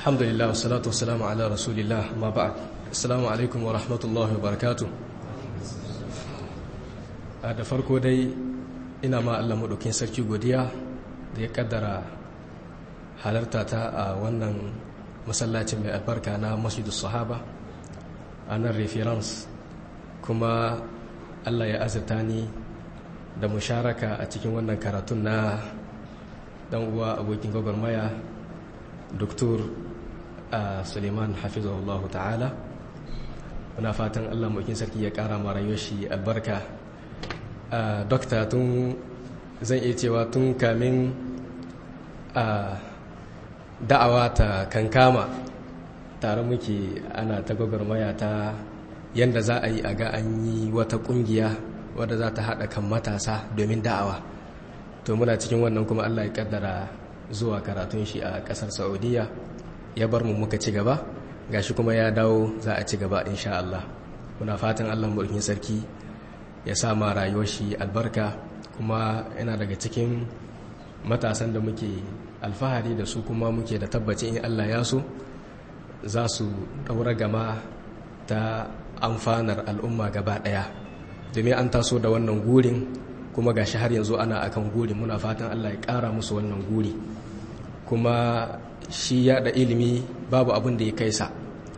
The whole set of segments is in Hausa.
alhamdulillah wassalatu wassalamu ala rasulillah ma ba'd assalamu alaikum wa rahmatullahi wa barakatuh da farko dai ina ma Allah madaukin sarki godiya da ya kaddara halarta ta a wannan masallacin mai albarka na masjidus sahaba a nan reference kuma Allah ya azurta ni da musharaka a cikin wannan karatun na dan uwa abokin gwagwarmaya Dr. Suleiman hafizahullahu ta'ala muna fatan Allah mawakin sarki ya kara ma rayuwar shi albarka dokta tun zan iya cewa tun kamin da'awa ta kankama tare muke ana ta gwagwarmaya ta yadda za a yi a ga an yi wata kungiya wadda za ta haɗa kan matasa domin da'awa to muna cikin wannan kuma Allah ya kaddara zuwa karatun shi a ƙasar saudiya ya bar mu muka ci gaba gashi kuma ya dawo za a ci gaba insha Allah muna fatan Allah mulkin sarki ya sa ma rayuwar shi albarka kuma yana daga cikin matasan da muke alfahari da su kuma muke da tabbacin in Allah ya so za su daura gama ta amfanar al'umma gaba daya domin an taso da wannan gurin kuma gashi har yanzu ana akan gurin muna fatan Allah ya kara musu wannan guri kuma shi yada ilimi babu abin da ya kai sa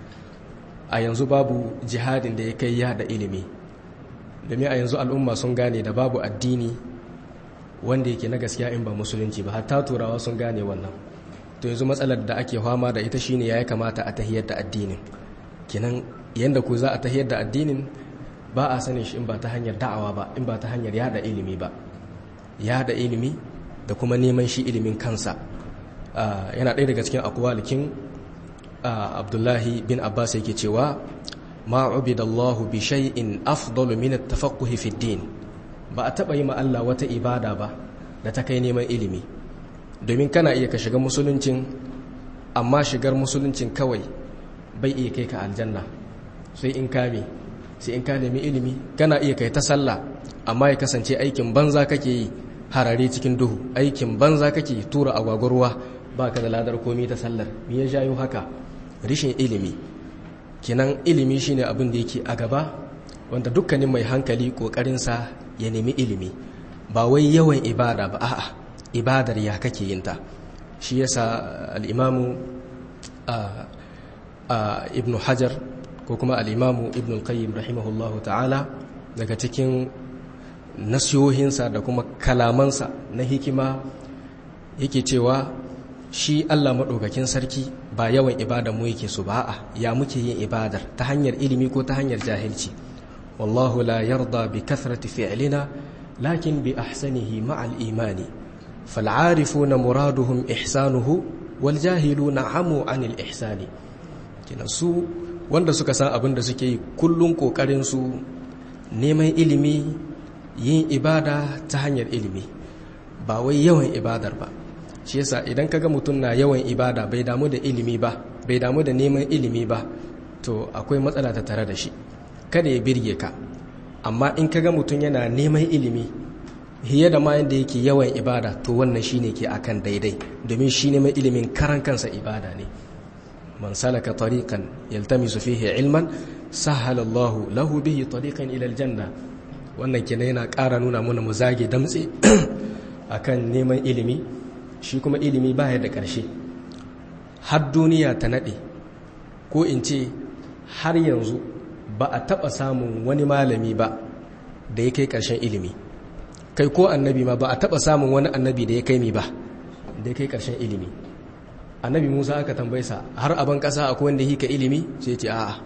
a yanzu babu jihadin da ya kai yada ilimi domin a yanzu al'umma sun gane da babu addini wanda yake na gaskiya in ba musulunci ba hatta turawa sun gane wannan to yanzu matsalar da ake fama da ita shine ya kamata a tahiyar da addinin kinan yanda ku za a tahiyar da addinin ba a sanin shi in ba ta hanyar da'awa ba in ba ta hanyar yada ilimi ba yada ilimi da kuma neman shi ilimin kansa yana ɗaya daga cikin akwalikin abdullahi bin abbas yake cewa ma ubidallahu bi shay'in afdalu min at-tafaqquh fi din ba a taba yi ma Allah wata ibada ba da ta kai neman ilimi domin kana iya ka shiga musuluncin amma shigar musuluncin kawai bai iya kai ka aljanna sai in kame sai in ka nemi ilimi kana iya kai ta sallah amma ya kasance aikin banza kake yi harare cikin duhu aikin banza kake tura agwagwarwa ba ka da ladar komi ta sallar me ya jayo haka rishin ilimi kinan ilimi shine abin da yake a gaba wanda dukkanin mai hankali kokarinsa ya nemi ilimi ba wai yawan ibada ba a'a ibadar ya kake yinta shi yasa al-imamu ibnu hajar ko kuma al-imamu ibnu qayyim rahimahullahu ta'ala daga cikin nasiyohinsa da kuma kalamansa na hikima yake cewa shi Allah maɗaukakin sarki ba yawan ibada mu yake su ba a ya muke yin ibadar ta hanyar ilimi ko ta hanyar jahilci wallahu la yarda bi kathrati fi'lina lakin bi ahsanihi ma'al imani fal'arifuna muraduhum ihsanuhu wal jahiluna amu anil ihsani kina su wanda suka san abin da suke yi kullun kokarin su neman ilimi yin ibada ta hanyar ilimi ba wai yawan ibadar ba shi yasa idan kaga mutum na yawan ibada bai damu da ilimi ba bai damu da neman ilimi ba to akwai matsala ta tare da shi kada ya birge ka amma in kaga mutum yana neman ilimi hiye da ma yanda yake yawan ibada to wannan shine ke akan daidai domin shi neman ilimin karan kansa ibada ne man salaka tariqan yaltamisu fihi ilman sahala Allahu lahu bihi tariqan ila aljanna wannan kenan yana ƙara nuna mana mu zage damtse akan neman ilimi shi kuma ilimi baya da ƙarshe har duniya ta naɗe ko in ce har yanzu ba a taɓa samun wani malami ba da ya kai ƙarshen ilimi kai ko annabi ma ba a taɓa samun wani annabi da ya kai mi ba da ya kai ƙarshen ilimi annabi musa aka tambaysa har aban ƙasa akwai wanda hika ilimi sai ce a'a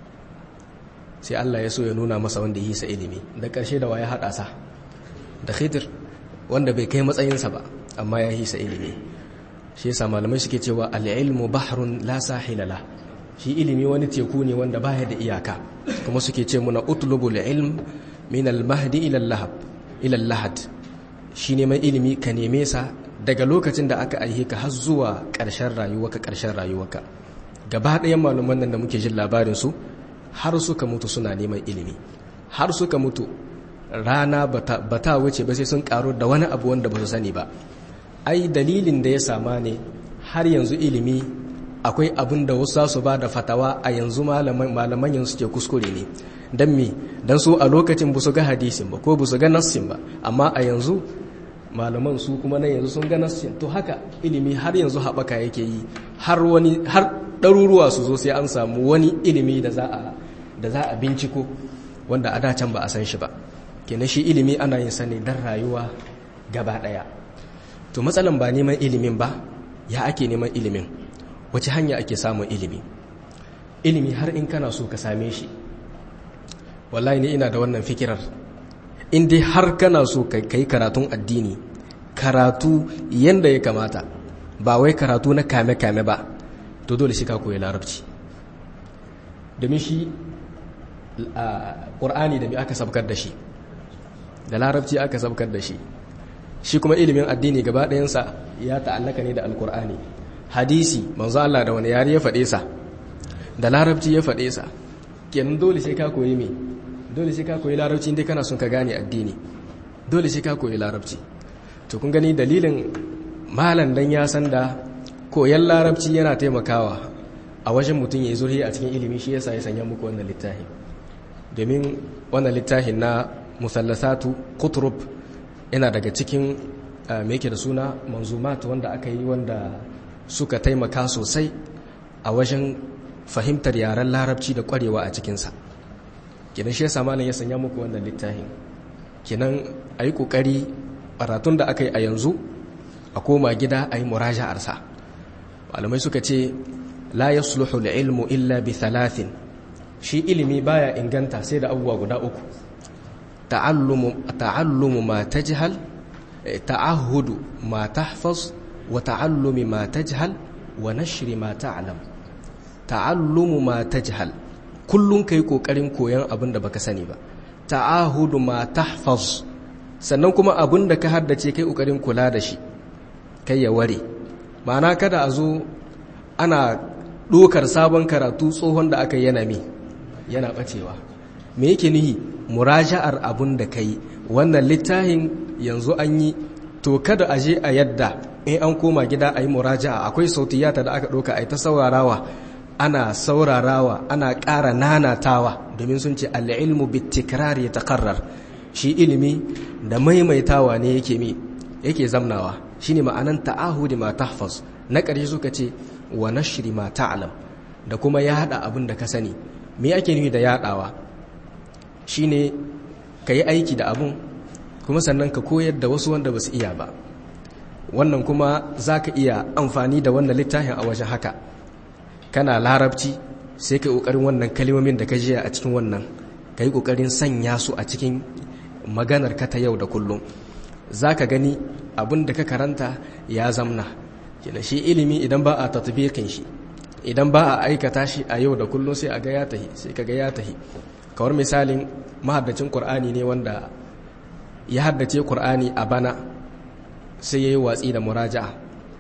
sai allah ya so ya nuna masa wanda hisa ilimi da ƙarshe da waya haɗa sa da khidir wanda bai kai matsayinsa ba amma ya hisa ilimi shi yasa malamai suke cewa al-ilmu bahrun la sahila la shi ilimi wani teku ne wanda baya da iyaka kuma suke ce muna utlubul ilm min al-mahdi ila al-lahab ila al-lahad shi neman ilimi ka neme sa daga lokacin da aka aihe ka har zuwa ƙarshen rayuwarka ƙarshen rayuwarka gaba ɗayan malaman nan da muke jin labarin su har suka mutu suna neman ilimi har suka mutu rana bata wuce ba sai sun karu da wani abu wanda ba su sani ba ai dalilin da ya sama ne har yanzu ilimi akwai abin da wasu su ba da fatawa a yanzu malaman yanzu suke kuskure ne don me don su a lokacin ba su ga hadisin ba ko ba su ga nassin ba amma a yanzu malaman su kuma na yanzu sun ga nassin to haka ilimi har yanzu haɓaka yake yi har wani har ɗaruruwa su zo sai an samu wani ilimi da za a da za a binciko wanda a da can ba a san shi ba kenan shi ilimi ana yin sa ne don rayuwa gaba ɗaya to matsalan ba neman ilimin ba ya ake neman ilimin wace hanya ake samun ilimi ilimi har in kana so ka same shi wallahi ni ina da wannan fikirar in dai har kana so ka yi karatun addini karatu yanda ya kamata ba wai karatu na kame-kame ba to dole shi ka koyi larabci domin shi ƙur'ani da mai aka sabkar da shi da larabci aka sabkar da shi shi kuma ilimin addini gaba ɗayansa ya ta'allaka ne da alƙur'ani hadisi manzo Allah da wani yare ya faɗe sa da larabci ya faɗe sa kenan dole sai ka koyi me dole sai ka koyi larabci inda kana son ka gane addini dole sai ka koyi larabci to kun gani dalilin malam dan ya san da koyan larabci yana taimakawa a wajen mutum ya yi zurhi a cikin ilimi shi yasa ya sanya muku wannan littafin domin wannan littafin na musallasatu kuturub yana daga cikin me yake da suna manzumat wanda aka yi wanda suka taimaka sosai a wajen fahimtar yaren larabci da kwarewa a cikinsa kinan shi yasa malam ya sanya muku wannan littafin kinan a yi ƙoƙari baratun da aka yi a yanzu a koma gida a yi muraja'arsa malamai suka ce la yasluhu ilmu illa bi thalathin shi ilimi baya inganta sai da abubuwa guda uku ta'allumu ma tajhal ta'ahudu ma tahfaz wa ta'allumi ma tajhal wa nashri ma ta'lam ta'allumu ma tajhal kullun kai kokarin koyan abin da baka sani ba ta'ahudu ma tahfaz sannan kuma abin da ka haddace kai kokarin kula da shi kai ya ware ma'ana kada a zo ana dokar sabon karatu tsohon da aka yana mi yana bacewa me yake nihi muraja'ar abin da kai wannan littafin yanzu an yi to kada a je a yadda in an koma gida a yi muraja'a akwai sautiyata da aka ɗauka a yi ta saurarawa ana saurarawa ana ƙara nanatawa domin sun ce al'ilmu bitikrar ya takarrar shi ilimi da maimaitawa ne yake mi yake zamnawa shi ne ma'anan ta'ahudi ma tahfaz na ƙarshe suka ce wa nashri ma ta'lam da kuma yaɗa abin da ka sani me ake nufi da yaɗawa shi ne ka yi aiki da abin kuma sannan ka koyar da wasu wanda ba su iya ba wannan kuma za ka iya amfani da wannan littafin a wajen haka kana larabci sai ka yi ƙoƙarin wannan kalimomin da ka jiya a cikin wannan ka yi ƙoƙarin sanya su a cikin maganar ka ta yau da kullum za ka gani abin da ka karanta ya zamna kina shi ilimi idan ba a tatbiqin shi idan ba a aikata shi a yau da kullum sai a ga ya tahi sai ka ga ya tahi kawar misalin mahaddacin qur'ani ne wanda ya haddace qur'ani a bana sai yayi watsi da muraja'a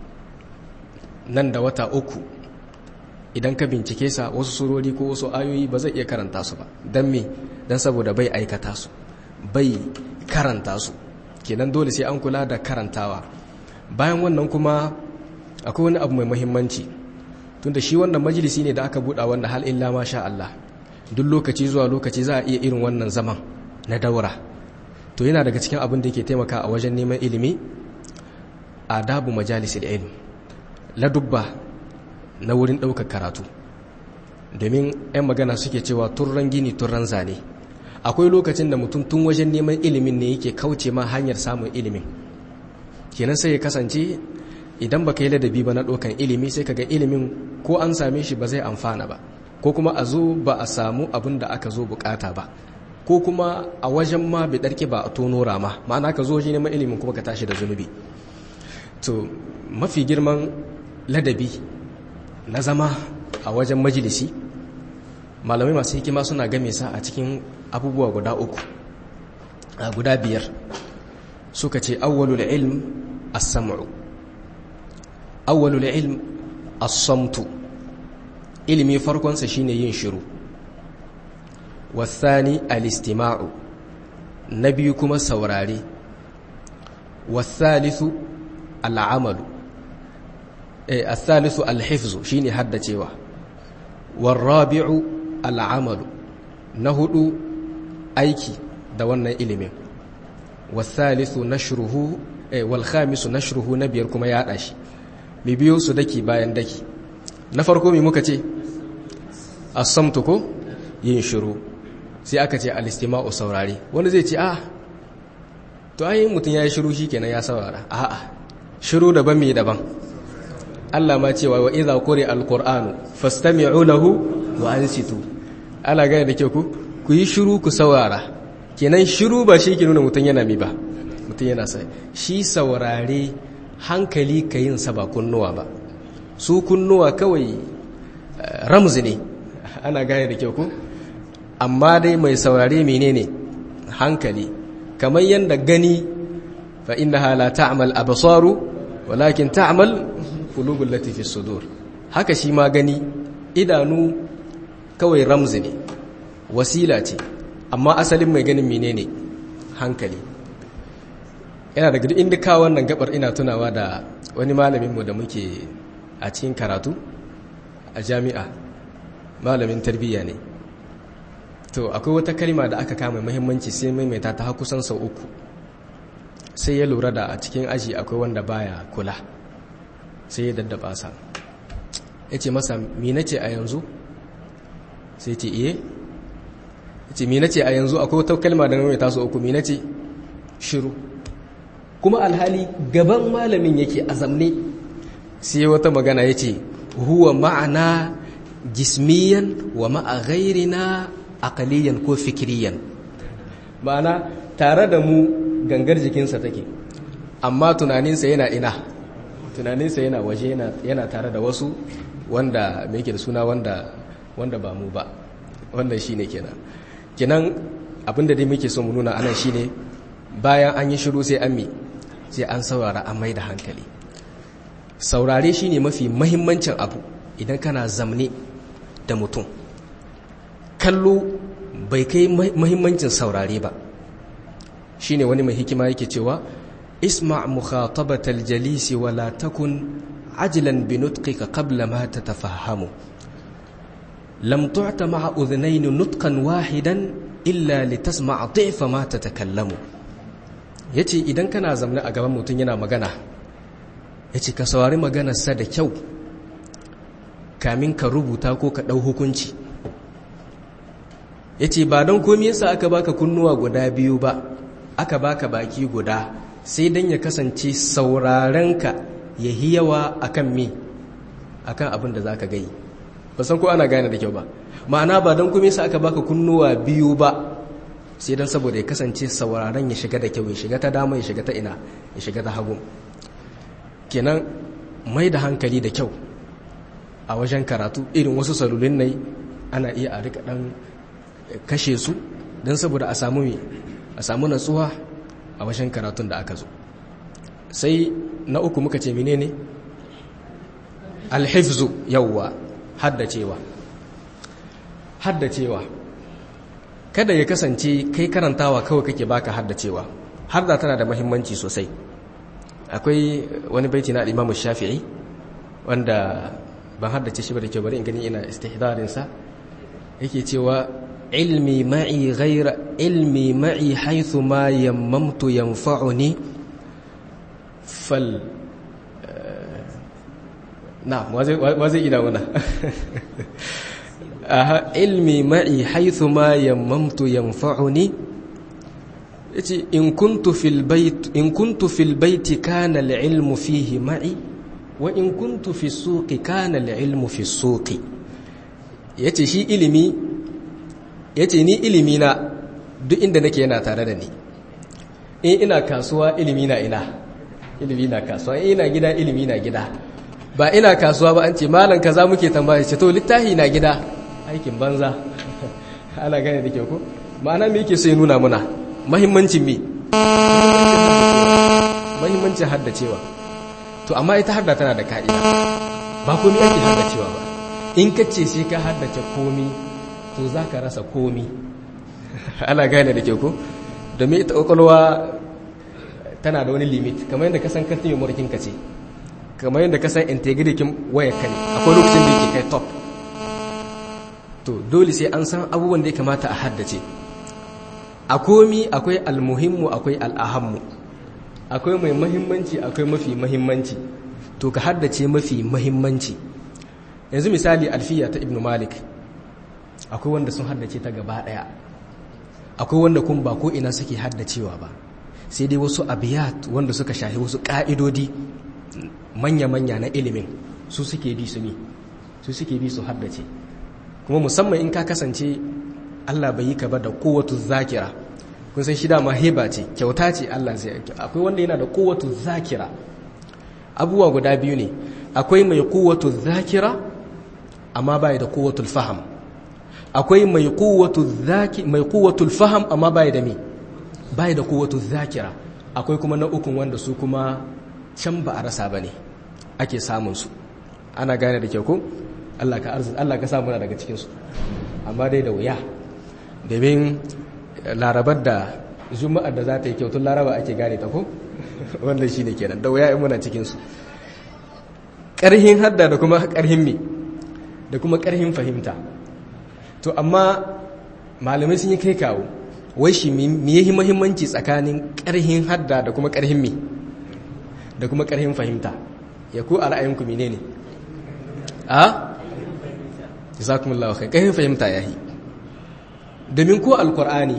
nan da wata uku idan ka bincike sa wasu surori ko wasu ayoyi ba zai iya karanta su ba dan me dan saboda bai aikata su bai karanta su kenan dole sai an kula da karantawa bayan wannan kuma akwai wani abu mai muhimmanci tunda shi wannan majalisi ne da aka buɗa wanda hal illa ma sha Allah duk lokaci zuwa lokaci za a iya irin wannan zaman na daura to yana daga cikin abin da yake taimaka a wajen neman ilimi adabu majalisil ilm ladubba na wurin ɗaukar karatu domin 'yan magana suke cewa turran gini turran zane akwai lokacin da mutum tun wajen neman ilimin ne yake kauce ma hanyar samun ilimin kenan sai ya kasance idan baka yi ladabi ba na ɗaukan ilimi sai kaga ilimin ko an same shi ba zai amfana ba ko kuma a zo ba a samu abin da aka zo bukata ba ko kuma a wajen ma bai ɗarki ba a tono rama ma'ana ka zo wajen neman ilimin kuma ka tashi da zunubi to mafi girman ladabi na zama a wajen majalisi malamai masu hikima suna game sa a cikin abubuwa guda uku a guda biyar suka ce awwalul ilm as-sam'u awwalul ilm as-samtu ilimi farkonsa shine yin shiru wasani al-istima'u na biyu kuma saurare wasalisu al-amalu eh as-salisu al-hifzu shine haddacewa warabi'u al-amalu na hudu aiki da wannan ilimin wasalisu nashruhu eh wal khamisu nashruhu na biyar kuma ya shi mi biyo su daki bayan daki na farko mi muka ce as-samtu ko yin shiru sai aka ce al-istima'u saurare wani zai ce ah to ai mutun yayi shiru shikenan ya saurara a'a shiru daban me daban Allah ma cewa wa idza quri al-qur'anu fastami'u lahu wa ansitu ala ga da ke ku ku yi shiru ku saurara kenan shiru ba shi ke nuna mutum yana mi ba mutum yana sai shi saurare hankali ka yin sa ba kunnuwa ba su kunnuwa kawai ramzi ne ana gane da kyau ku amma dai mai saurare menene hankali kamar yadda gani fa innaha la ta'mal absaru walakin ta'mal qulubul lati fi sudur haka shi ma gani idanu kawai ramzi ne wasila ce amma asalin mai ganin menene hankali yana daga inda kawo wannan gabar ina tunawa da wani malaminmu da muke a cikin karatu a jami'a malamin tarbiyya ne to akwai wata kalma da aka kama muhimmanci sai maimaita ta kusan sau uku sai ya lura da a cikin aji akwai wanda baya kula sai ya daddaba sa ya ce masa mina ce a yanzu sai ce iye ce mina ce a yanzu akwai wata kalma da mai taso uku mina ce shiru kuma alhali gaban malamin yake azamne sai wata magana ya ce huwa ma'ana jismiyan wa ma'a ghairina aqaliyan ko fikiriyan ma'ana tare da mu gangar jikinsa take amma tunaninsa yana ina tunaninsa yana waje yana tare da wasu wanda mai yake da suna wanda wanda ba mu ba wannan shine kenan kenan abinda dai muke so mu nuna anan shine bayan an yi shiru sai an mi sai an saurara an mai da hankali saurare shine mafi mahimmancin abu idan kana zamne da mutum kallo bai kai mahimmancin saurare ba shine wani mai hikima yake cewa isma mukhatabatal jalisi wala takun ajilan binutqika qabla ma tatafahhamu lam tu'ta ma'a udhnayn nutqan wahidan illa litasma'a dhi'fa ma tatakallamu yace idan kana zamna a gaban mutum yana magana yace ka saurari maganarsa da kyau kamin ka rubuta ko ka dau hukunci yace ba don komai yasa aka baka kunnuwa guda biyu ba aka baka baki guda sai dan ya kasance saurarenka ya hiyawa akan me akan abin da zaka gai ba san ko ana gane da kyau ba ma'ana ba don kuma yasa aka baka kunnuwa biyu ba sai don saboda ya kasance sauraron ya shiga da kyau ya shiga ta dama ya shiga ta ina ya shiga ta hagu kenan mai da hankali da kyau a wajen karatu irin wasu salulin nai ana iya a rika dan kashe su don saboda a samu a samu natsuwa a wajen karatun da aka zo sai na uku muka ce menene alhifzu yawwa haddacewa haddacewa kada ya kasance kai karantawa kawai kake baka haddacewa hadda tana da mahimmanci sosai akwai wani baiti na al shafi'i wanda ban haddace shi ba da kyau bari in gani ina istihdarin sa yake cewa ilmi ma'i ghaira ilmi ma'i haythu ma yammamtu yanfa'uni fal na wa zai ina wana aha ilmi ma'i haythu ma yammamtu yanfa'uni yace in kuntu fil bait in kuntu fil bait kana al-ilmu fihi ma'i wa in kuntu fi suqi kana al-ilmu fi suqi yace shi ilimi yace ni ilimi na duk inda nake yana tare da ni in ina kasuwa ilimi na ina ilimi na kasuwa in ina gida ilimi na gida ba ina kasuwa ba an ce malam kaza muke tambaya ce to littafi na gida aikin banza ana gane da ke ko ma'ana me yake sai nuna muna mahimmancin me mahimmancin haddacewa to amma ita hadda tana da ka'ida ba komai ake haddacewa ba in ka ce sai ka haddace komi to za ka rasa komi ana gane da ke ko domin ita kwakwalwa tana da wani limit kamar yadda ka san kartin yamurkin ka ce kamar yadda ka san integrity wayar ka ne akwai lokacin da yake kai top to dole sai an san abubuwan da ya kamata a haddace a komi akwai almuhimmu akwai al'ahammu akwai mai mahimmanci akwai mafi mahimmanci to ka haddace mafi mahimmanci yanzu misali alfiya ta ibn malik akwai wanda sun haddace ta gaba daya akwai wanda kun ba ko ina suke haddacewa ba sai dai wasu abiyat wanda suka shahi wasu ka'idodi manya-manya na ilimin su suke bi su mi su suke bi su haddace kuma musamman in ka kasance Allah bai yi ka ba da kowatu zakira kun san shi dama heba ce kyauta ce Allah zai yanki akwai wanda yana da kowatu zakira abubuwa guda biyu ne akwai mai kowatu zakira amma bai da kowatul faham akwai mai kowatu zaki mai kowatul faham amma bai da mi bai da kowatu zakira akwai kuma na ukun wanda su kuma can ba a rasa bane ake samun su ana gane da kyau ko Allah ka arzu Allah ka samu daga cikin su amma dai da wuya domin larabar da juma'ar da za ta yi kyautun laraba ake gane ta ko wanda shi ne kenan da wuya in muna cikinsu ƙarhin hadda da kuma ƙarhin mi da kuma ƙarhin fahimta to amma malamai sun yi kai kawo wai shi mi yi mahimmanci tsakanin ƙarhin hadda da kuma ƙarhin mi da kuma ƙarhin fahimta ya ku a ra'ayinku mine ne a? jazakumullahu kai ƙarhin fahimta ya yi domin ko alkur'ani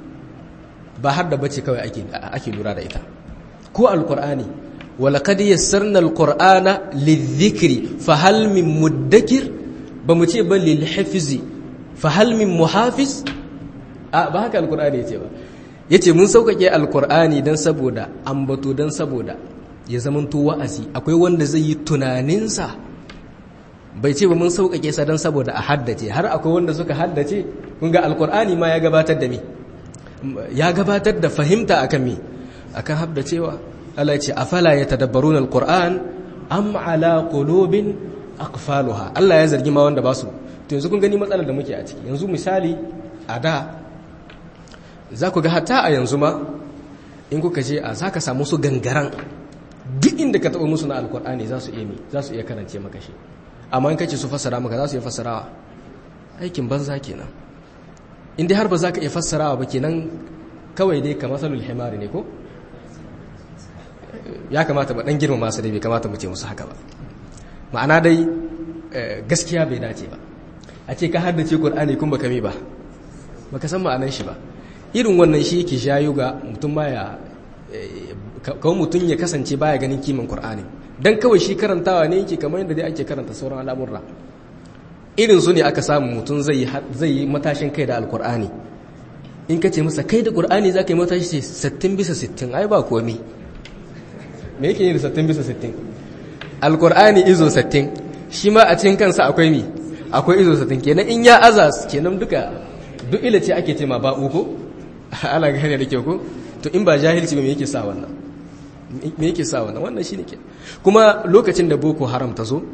ba har da bace kawai ake lura da ita ko alkur'ani walaqad yassarna alqur'ana lidhikri fahal min muddakir ba mu ce ba lil hifzi fahal min muhafiz a ba haka alkur'ani yace ba yace mun saukake alkur'ani dan saboda ambato dan saboda ya zamanto wa'azi akwai wanda zai yi tunaninsa bai ce ba mun sauƙaƙe sa don saboda a haddace har akwai wanda suka haddace kun ga alkur'ani ma ya gabatar da me ya gabatar da fahimta akan me akan haddacewa Allah ya ce afala yatadabbaruna alquran am ala qulubin aqfaluha Allah ya zargi ma wanda ba su to yanzu kun gani matsalar da muke a ciki yanzu misali a da za ku ga hatta a yanzu ma in kuka je a zaka samu su gangaran duk inda ka taɓa musu na alkur'ani za su iya mi za su iya karance maka shi amma in kace su fassara maka za su iya fassarawa aikin banza kenan in dai har ba za ka iya fassarawa ba kenan kawai dai ka masalul himari ne ko ya kamata ba dan girma masu dai bai kamata mu ce musu haka ba ma'ana dai gaskiya bai dace ba a ce ka haddace qur'ani kun baka mi ba baka san ma'anar shi ba irin wannan shi yake shayo ga mutum ma ya kawai mutum ya kasance baya ganin kiman qur'ani dan kawai shi karantawa ne yake kamar yadda dai ake karanta sauran al'amurra irin su ne aka samu mutum zai yi matashin kai da alkur'ani in ka ce masa kai da ƙur'ani za ka yi matashi ce 60 bisa 60 ai ba komi me yake yi da 60 bisa 60 alkur'ani izo 60 shi ma a cikin kansa akwai mi akwai izo 60 kenan in ya aza kenan duka duk ila ce ake ce ma ba uku ana gane da kyau ko to in ba jahilci ba me yake sa wannan me yake sa wannan wannan shine ke kuma lokacin da boko haram ta zo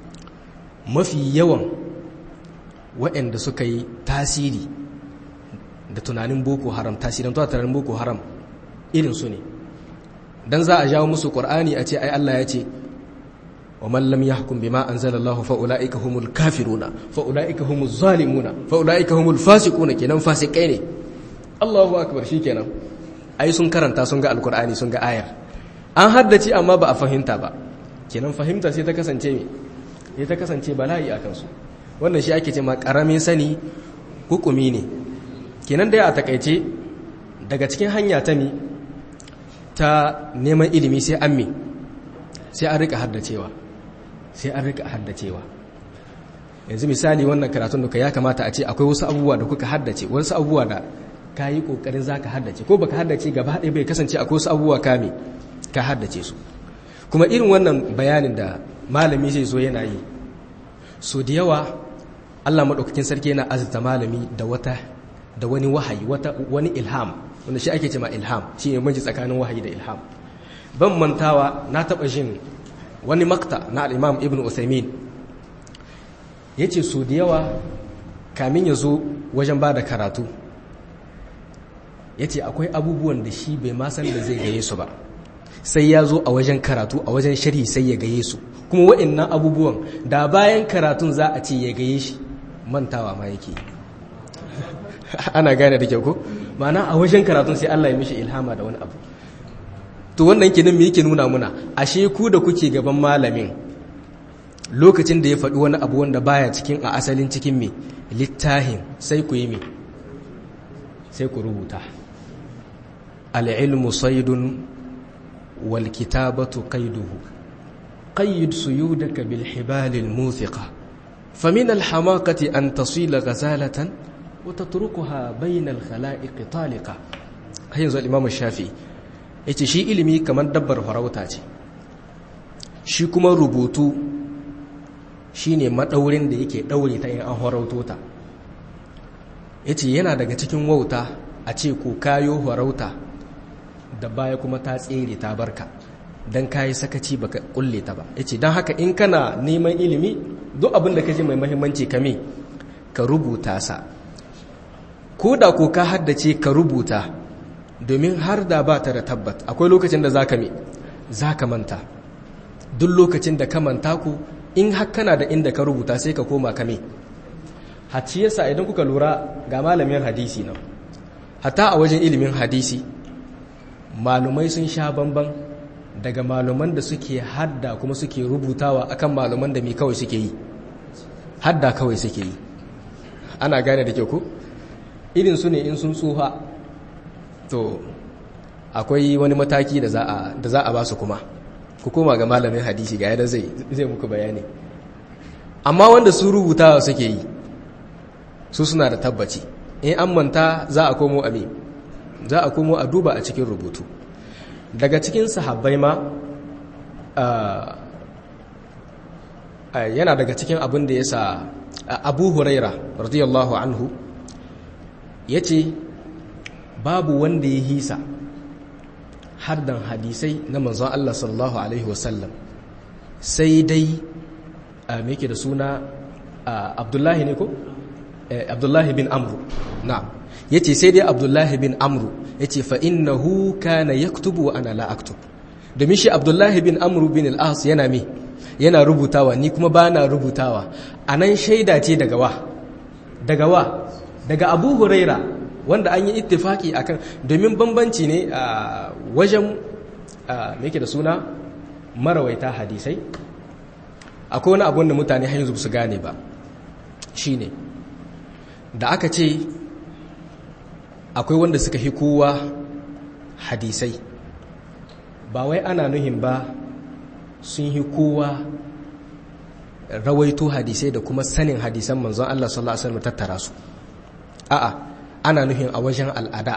mafi yawan waɗanda suka yi tasiri da tunanin boko haram tasirin tuwa tunanin boko haram irin su ne dan za a jawo musu qur'ani a ce ai Allah ya ce wa man lam yahkum bima anzalallahu fa ulaika humul kafiruna fa ulaika humuz zalimuna fa ulaika humul fasiquna kenan fasikai ne Allahu akbar shikenan ai sun karanta sun ga alqur'ani sun ga ayar an haddace amma ba a fahimta ba kenan fahimta sai ta kasance me sai ta kasance bala'i a kansu wannan shi ake ce ma karamin sani hukumi ne kenan dai a takaice daga cikin hanya ta mi ta neman ilimi sai an mi sai an rika haddacewa sai an rika haddacewa yanzu misali wannan karatun da ya kamata a ce akwai wasu abubuwa da kuka haddace wasu abubuwa da ka yi kokarin za ka haddace ko baka haddace gaba ɗaya bai kasance akwai wasu abubuwa kame ka haddace su kuma irin wannan bayanin da malami zai zo yana yi so da yawa allah maɗaukakin sarki yana azurta malami da wata da wani wahayi wata wani ilham wanda shi ake cema ilham shi ne manji tsakanin wahayi da ilham ban mantawa na taɓa jin wani makta na al'imam ibn usaimin ya ce so da yawa kamin ya zo wajen ba da karatu ya ce akwai abubuwan da shi bai ma san da zai gaye su ba sai ya zo a wajen karatu a wajen sharhi sai ya gaye su kuma wa'annan abubuwan da bayan karatun za a ce ya gaye shi mantawa ma yake ana gane da kyau ko ma'ana a wajen karatun sai Allah ya mishi ilhama da wani abu to wannan kenan me yake nuna muna ashe ku da kuke gaban malamin lokacin da ya faɗi wani abu wanda baya cikin a asalin cikin me littahin sai ku yi me sai ku rubuta al'ilmu saidun wal kitabatu qaiduhu qayyid suyudaka bil hibalil muthiqa famin al hamaqati an tasila ghazalatan wa tatrukuha bayna al khala'iq taliqa yanzu al imam shafi'i yace shi ilimi kamar dabbar farauta ce shi kuma rubutu shine madaurin da yake daure ta in an farauto ta yace yana daga cikin wauta a ce ko kayo farauta da baya kuma ta tsere ta barka dan kayi sakaci baka kulle ta ba yace dan haka in kana neman ilimi duk abin da kaje mai muhimmanci kame ka rubuta sa ko da ko ka haddace ka rubuta domin har da ba ta da tabbat akwai lokacin da zaka me zaka manta duk lokacin da ka manta ku in har kana da inda ka rubuta sai ka koma kame haci yasa idan kuka lura ga malamin hadisi nan hatta a wajen ilimin hadisi malumai sun sha bamban daga maluman da suke hadda kuma suke rubutawa akan maluman da mai kawai suke yi hadda kawai suke yi ana gane da ke ku irin su ne in sun tsuha to akwai wani mataki da za a ba su kuma ku koma ga malamin hadisi ga yadda zai zai muku bayani amma wanda su rubutawa suke yi su suna da tabbaci in an manta za a komo a za a komo a duba a cikin rubutu daga cikin sahabbai ma yana daga cikin abin da ya sa abu huraira radiyallahu anhu ya ce babu wanda ya hisa hardan hadisai na manzon Allah sallallahu Alaihi wasallam sai dai a meke da suna abdullahi ne ko? abdullahi bin amru na ya ce sai dai abdullahi bin amru ya ce fa'innahu kana ya kutubu wa ana la'aktub domin shi abdullahi bin amru bin al'as yana me yana rubutawa ni kuma ba na rubutawa a nan shaida ce daga wa daga wa daga abu huraira wanda an yi ittifaki akan domin bambanci ne a wajen me da suna marawaita hadisai akwai wani abun da mutane har yanzu su gane ba shine da aka ce akwai wanda suka hi kowa hadisai ba wai ana nuhin ba sun hi kowa rawaito hadisai da kuma sanin hadisan manzon Allah sallallahu alaihi wasallam tattara su a'a ana nuhin a wajen al'ada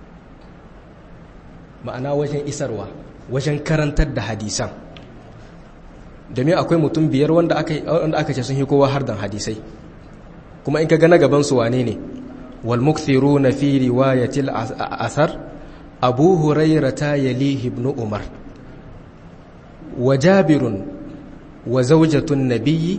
ma'ana wajen isarwa wajen karantar da hadisan domin akwai mutum biyar wanda aka ce sun hi kowa hardan hadisai kuma in ka ga na gaban su wane ne wal mukthiruna fi riwayatil athar abu hurairata yalihi ibn umar wa jabirun wa zawjatun nabiyyi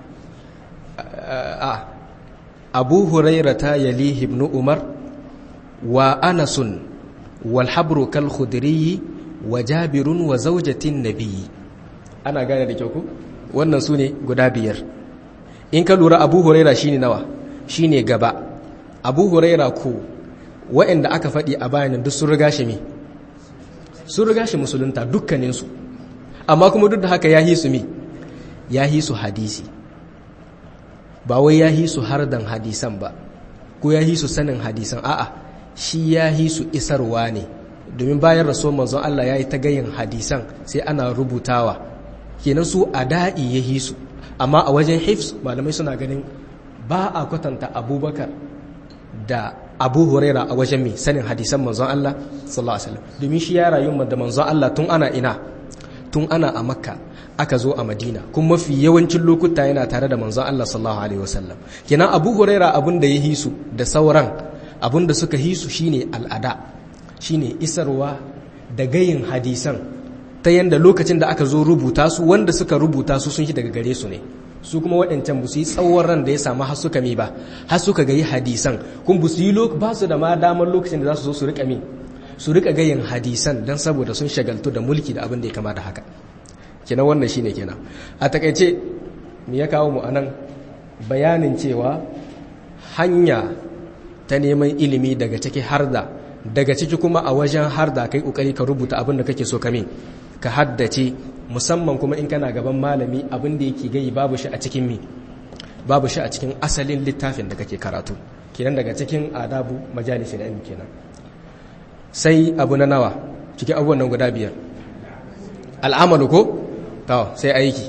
a abu hurairata yalihi ibn umar wa anasun wal habru kal khudri wa jabirun wa zawjatin nabiyyi ana gane da kyau ku wannan su ne guda biyar in ka lura abu huraira shine nawa shine gaba abu huraira ko waɗanda aka faɗi a bayanin duk sun riga shi me sun riga shi musulunta dukkaninsu amma kuma duk da haka ya hisu me ya hisu hadisi ba wai ya hisu hardan hadisan ba ko ya hisu sanin hadisan a'a shi ya hisu isarwa ne domin bayan rasuwar manzon Allah ya yi ta gayin hadisan sai ana rubutawa kenan su a da'i ya hisu amma a wajen hifs malamai suna ganin ba a kwatanta abubakar da abu huraira a wajen mai sanin hadisan manzon Allah sallallahu alaihi wasallam domin shi ya rayu da manzon Allah tun ana ina tun ana a makka aka zo a madina kuma mafi yawancin lokuta yana tare da manzon Allah sallallahu alaihi wasallam kenan abu huraira abun da ya hisu da sauran abun da suka hisu shine al'ada shine isarwa da gayin hadisan ta yanda lokacin da aka zo rubuta su wanda suka rubuta su sun shi daga gare su ne su kuma waɗancan ba su yi tsawon ran da ya samu har suka mi ba har suka ga yi hadisan kun ba su yi ba su da ma damar lokacin da za su zo su rika mi su rika gayin hadisan dan saboda sun shagaltu da mulki da abin da ya kama da haka kenan wannan shine kenan a takaice me ya kawo mu anan bayanin cewa hanya ta neman ilimi daga ciki harda daga ciki kuma a wajen harda kai kokari ka rubuta abin da kake so ka ka haddace musamman kuma in kana gaban malami abin da yake gai babu shi a cikin mi babu shi a cikin asalin littafin da kake karatu kenan daga cikin adabu majalisin ilmi kenan sai abu na nawa cikin abubuwan nan guda biyar al'amalu ko to sai aiki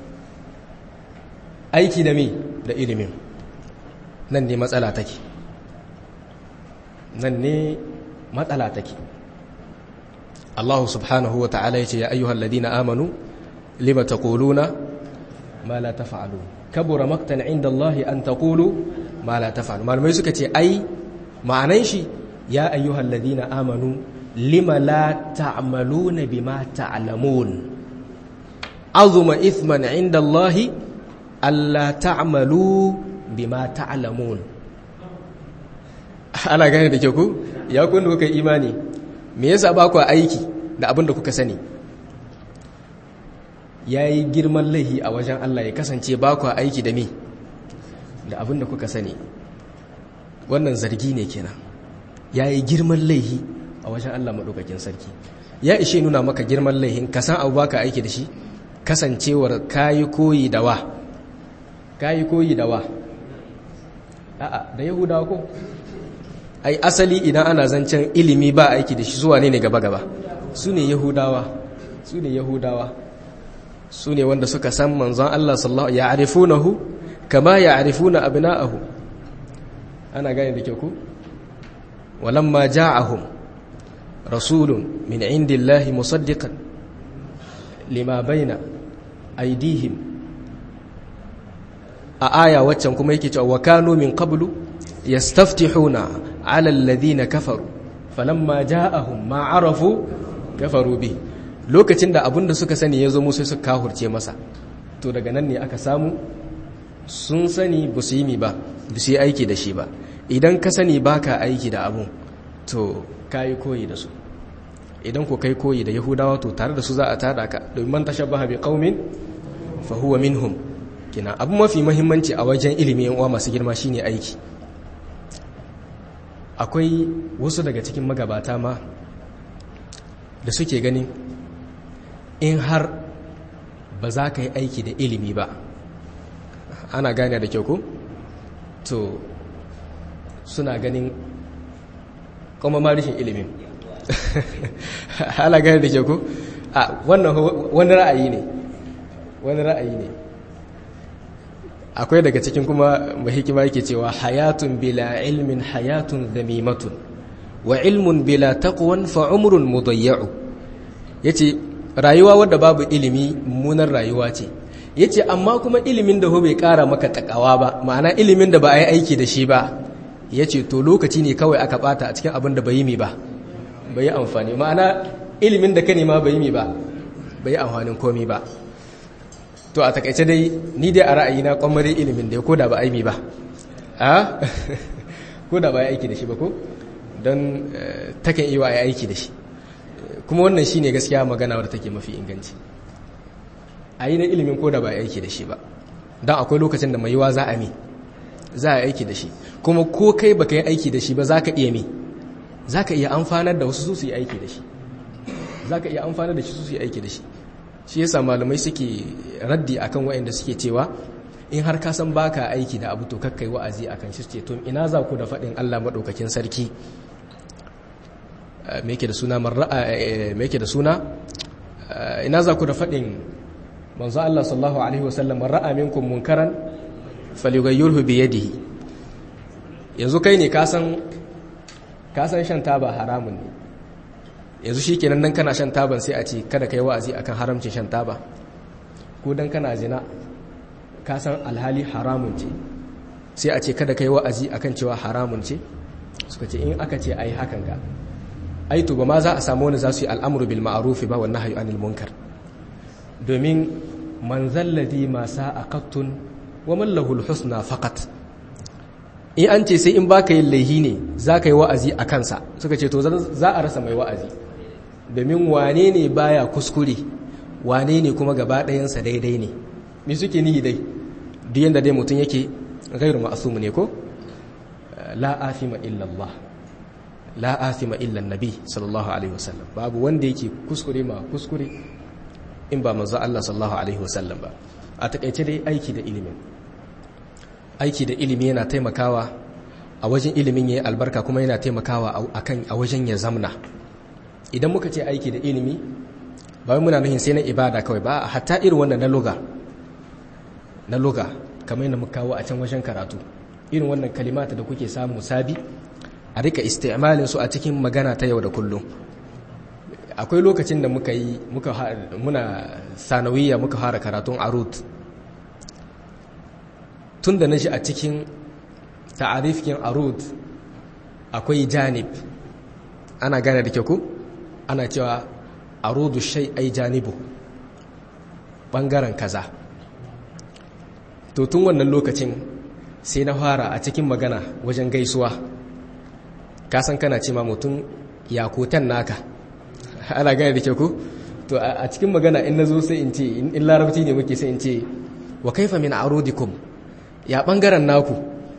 aiki da mi da ilimin nan ne matsala take nan ne matsala take Allah subhanahu wa ta'ala ya ce ya ayyuhal ladina amanu lima taquluna ma la taf'alun kabura maktan inda Allah an taqulu ma la taf'alun malamai suka ce ai ma'anan shi ya ayyuhal ladina amanu lima la ta'maluna bima ta'lamun azuma ithman inda Allah alla ta'malu bima ta'lamun ana gane da ke ku ya kun kuka imani me yasa ba ku aiki da abin da kuka sani yayi girman laihi a wajen Allah ya kasance ba ku aiki da me da abin da kuka sani wannan zargi ne kenan yayi girman laihi a wajen Allah madaukakin sarki ya ishe nuna maka girman laihin ka san abu baka aiki da shi kasancewar kayi koyi da wa kayi koyi da wa a'a da yahudawa ko ai asali idan ana zancen ilimi ba aiki da shi zuwa ne ne gaba-gaba su ne yahudawa su ne yahudawa su ne wanda suka san manzon Allah sallallahu ya arifunahu kama ya arifuna abna'ahu ana gane da ke ku walamma ja'ahum rasulun min indillahi musaddiqan lima baina aidihim a aya waccan kuma yake cewa wa kanu min qablu yastaftihuna ala alladhina kafaru falamma ja'ahum ma arafu kafaru bi lokacin da abinda suka sani yazo musu suka kahurce masa to daga nan ne aka samu sun sani ba su yi mi ba ba su yi aiki da shi ba idan ka sani baka aiki da abun to kai koyi da su idan ko kai koyi da yahudawa to tare da su za a tada ka domin man tashabbaha bi qaumin fa huwa minhum kina abu mafi muhimmanci a wajen ilimi yan uwa masu girma shine aiki akwai wasu daga cikin magabata ma da suke ganin in har ba za ka yi aiki da ilimi ba ana gane da kyau ko to suna ganin kuma ma rashin ilimin ana gane da kyau ko a wannan wani ra'ayi ne wani ra'ayi ne akwai daga cikin kuma mahikima yake cewa hayatun bila ilmin hayatun zamimatun wa ilmun bila taqwan fa umrun mudayya'u yace rayuwa wadda babu ilimi munar rayuwa ce yace amma kuma ilimin da bai kara maka takawa ba ma'ana ilimin da ba a yi aiki da shi ba yace to lokaci ne kawai aka bata a cikin abin da bai yi mi ba bai yi amfani ma'ana ilimin da ka nema bai yi mi ba bai yi amfanin komi ba to a takaice dai ni dai a ra'ayina kwamare ilimin da ya koda ba aimi ba a koda ba ya aiki da shi ba ko don takan iya ya aiki da shi kuma wannan shine gaskiya magana wadda take mafi inganci a yi na ilimin koda ba ya aiki da shi ba don akwai lokacin da mai yiwa za a mi za a aiki da shi kuma ko kai ba ka yi aiki da shi ba za ka iya mi za ka iya amfanar da wasu su yi aiki da shi za ka iya amfanar da shi su yi aiki da shi shi yasa malamai suke raddi akan waɗanda suke cewa in har ka san baka aiki da abu to kakkai wa'azi akan shi ce to ina za ku da faɗin Allah madaukakin sarki me yake da suna me yake da suna ina za ku da faɗin manzo Allah sallallahu alaihi wasallam man ra'a minkum munkaran falyughayyirhu bi yadihi yanzu kai ne ka san ka san shan taba haramun ne yanzu shi kenan dan kana shan taban sai a ce kada ka yi wa'azi akan haramcin shan taba ko dan kana zina ka san alhali haramun ce sai a ce kada ka yi wa'azi akan cewa haramun ce suka ce in aka ce ai hakan ga ai to ba ma za a samu wani za su yi al'amuru bil ma'ruf ba wannan hayu anil munkar domin man zalladhi ma sa'a qattun wa man lahu husna faqat in an ce sai in baka yin laihi ne za ka yi wa'azi a kansa suka ce to za a rasa mai wa'azi domin wane ne baya kuskure wane ne kuma gaba ɗayansa daidai ne me suke nihi dai duk yadda dai mutum yake gairu ma'asumu ne ko la afima illallah la afima illa nabi sallallahu alaihi wasallam babu wanda yake kuskure ma kuskure in ba manzo Allah sallallahu alaihi wasallam ba a takaice dai aiki da ilimin aiki da ilimi yana taimakawa a wajen ilimin yayi albarka kuma yana taimakawa akan a wajen ya zamna idan muka ce aiki da ilimi ba muna nuhin sai na ibada kawai ba hatta irin wannan na luga na luga kamar yadda muka kawo a can wajen karatu irin wannan kalimata da kuke samu sabi a rika isti'malin su a cikin magana ta yau da kullum akwai lokacin da muka yi muka muna sanawiyya muka fara karatun arut tun da na shi a cikin ta'arifkin arut akwai janib ana gane da ku ana cewa arudu shai ai janibu bangaren kaza to tun wannan lokacin sai na fara a cikin magana wajen gaisuwa kasan kana ce ma mutum yakutan naka ana gane da ke ku to a cikin magana in na zo sai in ce in larabci ne muke sai in ce wa kaifa min arudikum ya bangaren naku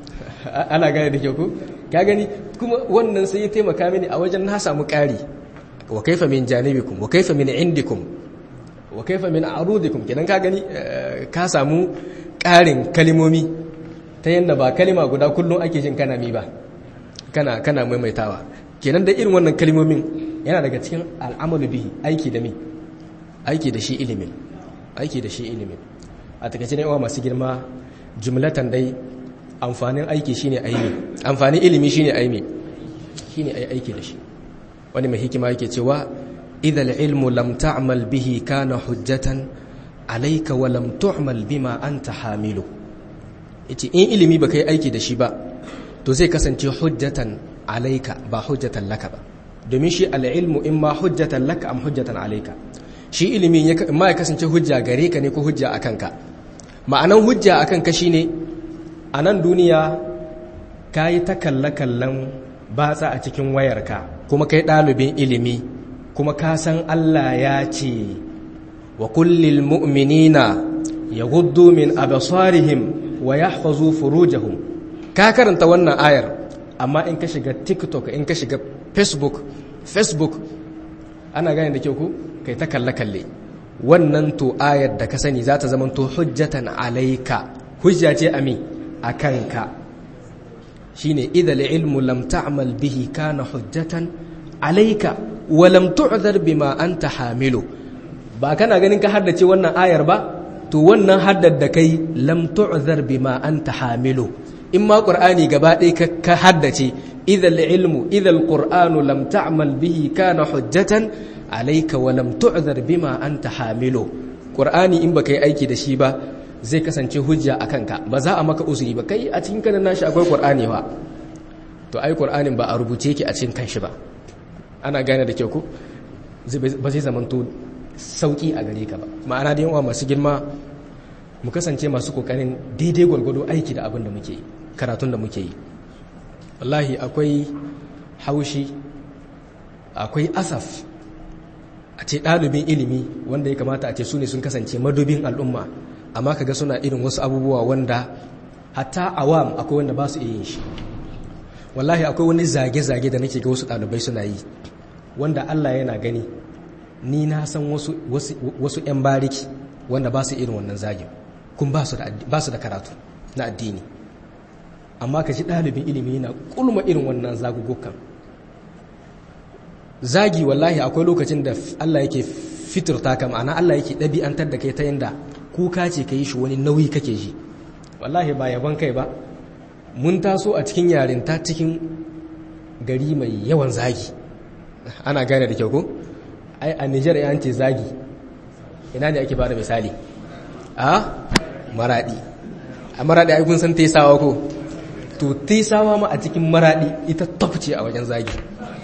ana gane da ke ku ka gani kuma wannan sai ya taimaka mini a wajen na samu ƙari wa kaifa min janibikum wa kaifa min indikum wa kaifa min arudikum kenan ka gani ka samu ƙarin kalimomi ta yadda ba kalima guda kullum ake jin kana mi ba kana kana maimaitawa kenan da irin wannan kalimomin yana daga cikin al'amalu bihi aiki da mi aiki da shi ilimin aiki da shi ilimin a takaice ne uwa masu girma jumlatan dai amfanin aiki shine aimi amfanin ilimi shine aimi shine ai aiki da shi wani mai hikima yake cewa idal ilmu lam ta'mal bihi kana hujjatan alayka wa lam tu'mal bima anta hamilu yace in ilimi baka yi aiki da shi ba to zai kasance hujjatan alayka ba hujjatan laka ba domin shi al-ilmu imma hujjatan laka am hujjatan alayka shi ilimi ma ya kasance hujja gare ka ne ko hujja akan ka ma'anan hujja akan ka shine a nan duniya ka yi ta kalle-kallen batsa a cikin wayarka kuma kai ɗalibin ilimi kuma ka san Allah ya ce wa kullil mu'minina ya gudu min abasarihim wa ya hafazu furujahum ka karanta wannan ayar amma in ka shiga tiktok in ka shiga facebook facebook ana gane da kyau ku kai ta kalle-kalle wannan to ayar da ka sani za ta zama to hujjatan alaika hujja ce ami a kanka shi ne idal ilmu lam ta'mal bihi kana hujjatan alaika wa lam tu'zar bima anta hamilu ba kana ganin ka haddace wannan ayar ba to wannan haddar da kai lam tu'zar bima anta hamilu in ma qur'ani gaba ɗaya ka haddace idal ilmu idal qur'anu lam ta'mal bihi kana hujjatan alaika wa lam tu'zar bima anta hamilu qur'ani in baka yi aiki da shi ba zai kasance hujja a kanka ba za a maka uzuri ba kai a cikin kanan nashi akwai qur'ani ba to ai qur'anin ba a rubuce yake a cikin kanshi ba ana gane da kyau ko ba zai zamanto sauki a gare ka ba ma'ana da yawa masu girma mu kasance masu kokarin daidai gwargwado aiki da abin da muke yi karatun da muke yi wallahi akwai haushi akwai asaf a ce ɗalibin ilimi wanda ya kamata a ce su ne sun kasance madubin al'umma amma kaga suna irin wasu abubuwa wanda hatta awam akwai wanda ba su iya yin shi wallahi akwai wani zage-zage da nake ga wasu ɗalibai suna yi wanda Allah yana gani ni na san wasu wasu 'yan bariki wanda ba su irin wannan zagin kun ba su da karatu na addini amma ka ji ɗalibin ilimi yana kulma irin wannan zagugukan zagi wallahi akwai lokacin da Allah yake fiturta ka ma'ana Allah yake ɗabi'antar da kai ta yanda kuka ce ka yi shi wani nauyi kake ji wallahi ba yaban kai ba mun taso a cikin yarinta cikin gari mai yawan zagi ana gane da kyau ko ai a Nijar ya ce zagi ina ne ake bada misali a maradi a maradi ai kun san tesawa ko to tesawa ma a cikin maradi ita top ce a wajen zagi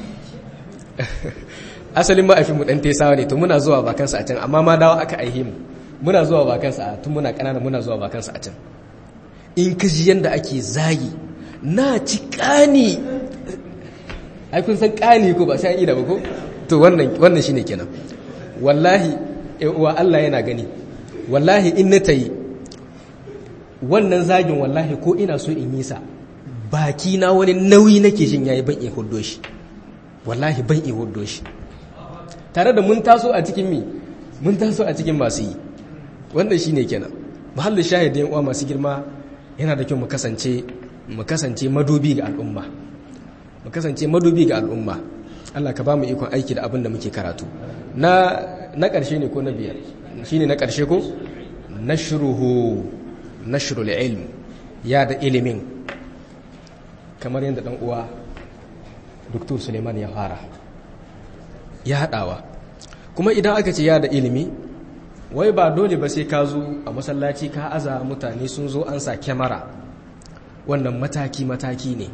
asalin ma'aifin mu dan tesawa ne to muna zuwa bakansa a can amma ma dawo aka aihe mu muna zuwa bakansa a tun muna kanana muna zuwa bakansa a can in ka ji yanda ake zagi na ci kani ai kun san kani ko ba sai ida ba ko to wannan wannan shine kenan wallahi uwa Allah yana gani wallahi in na tayi wannan zagin wallahi ko ina so in yi sa baki na wani nauyi nake jin yayi ban iya huddo shi wallahi ban iya huddo shi tare da mun taso a cikin mi mun taso a cikin masu yi wannan shine kenan mahallin shahidin uwa masu girma yana da kyau mu kasance mu kasance madubi ga al'umma mu kasance madubi ga al'umma Allah ka ba mu ikon aiki da abin da muke karatu na na ƙarshe ne ko na biyar shine na ƙarshe ko nashruhu nashrul ilm ya da ilimin kamar yadda dan uwa Dr. Suleiman ya fara ya haɗawa kuma idan aka ce ya da ilimi wai ba dole ba sai ka zo a masallaci ka aza mutane sun zo an sa kyamara wannan mataki-mataki ne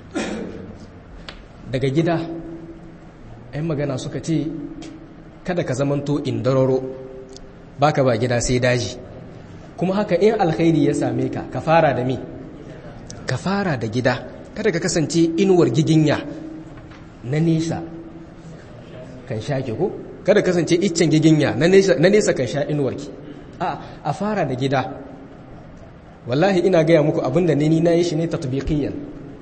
daga gida 'yan magana suka ce kada ka zamanto indararo baka ba gida sai daji kuma haka in alkhairi ya same ka ka fara da me ka fara da gida kada ka kasance inuwar giginya na nesa kan shake ko kada kasance iccen giginya na nesa kan sha inuwarki a a fara da gida wallahi ina gaya muku abinda ne ni na yi shi ne tatbiqiyan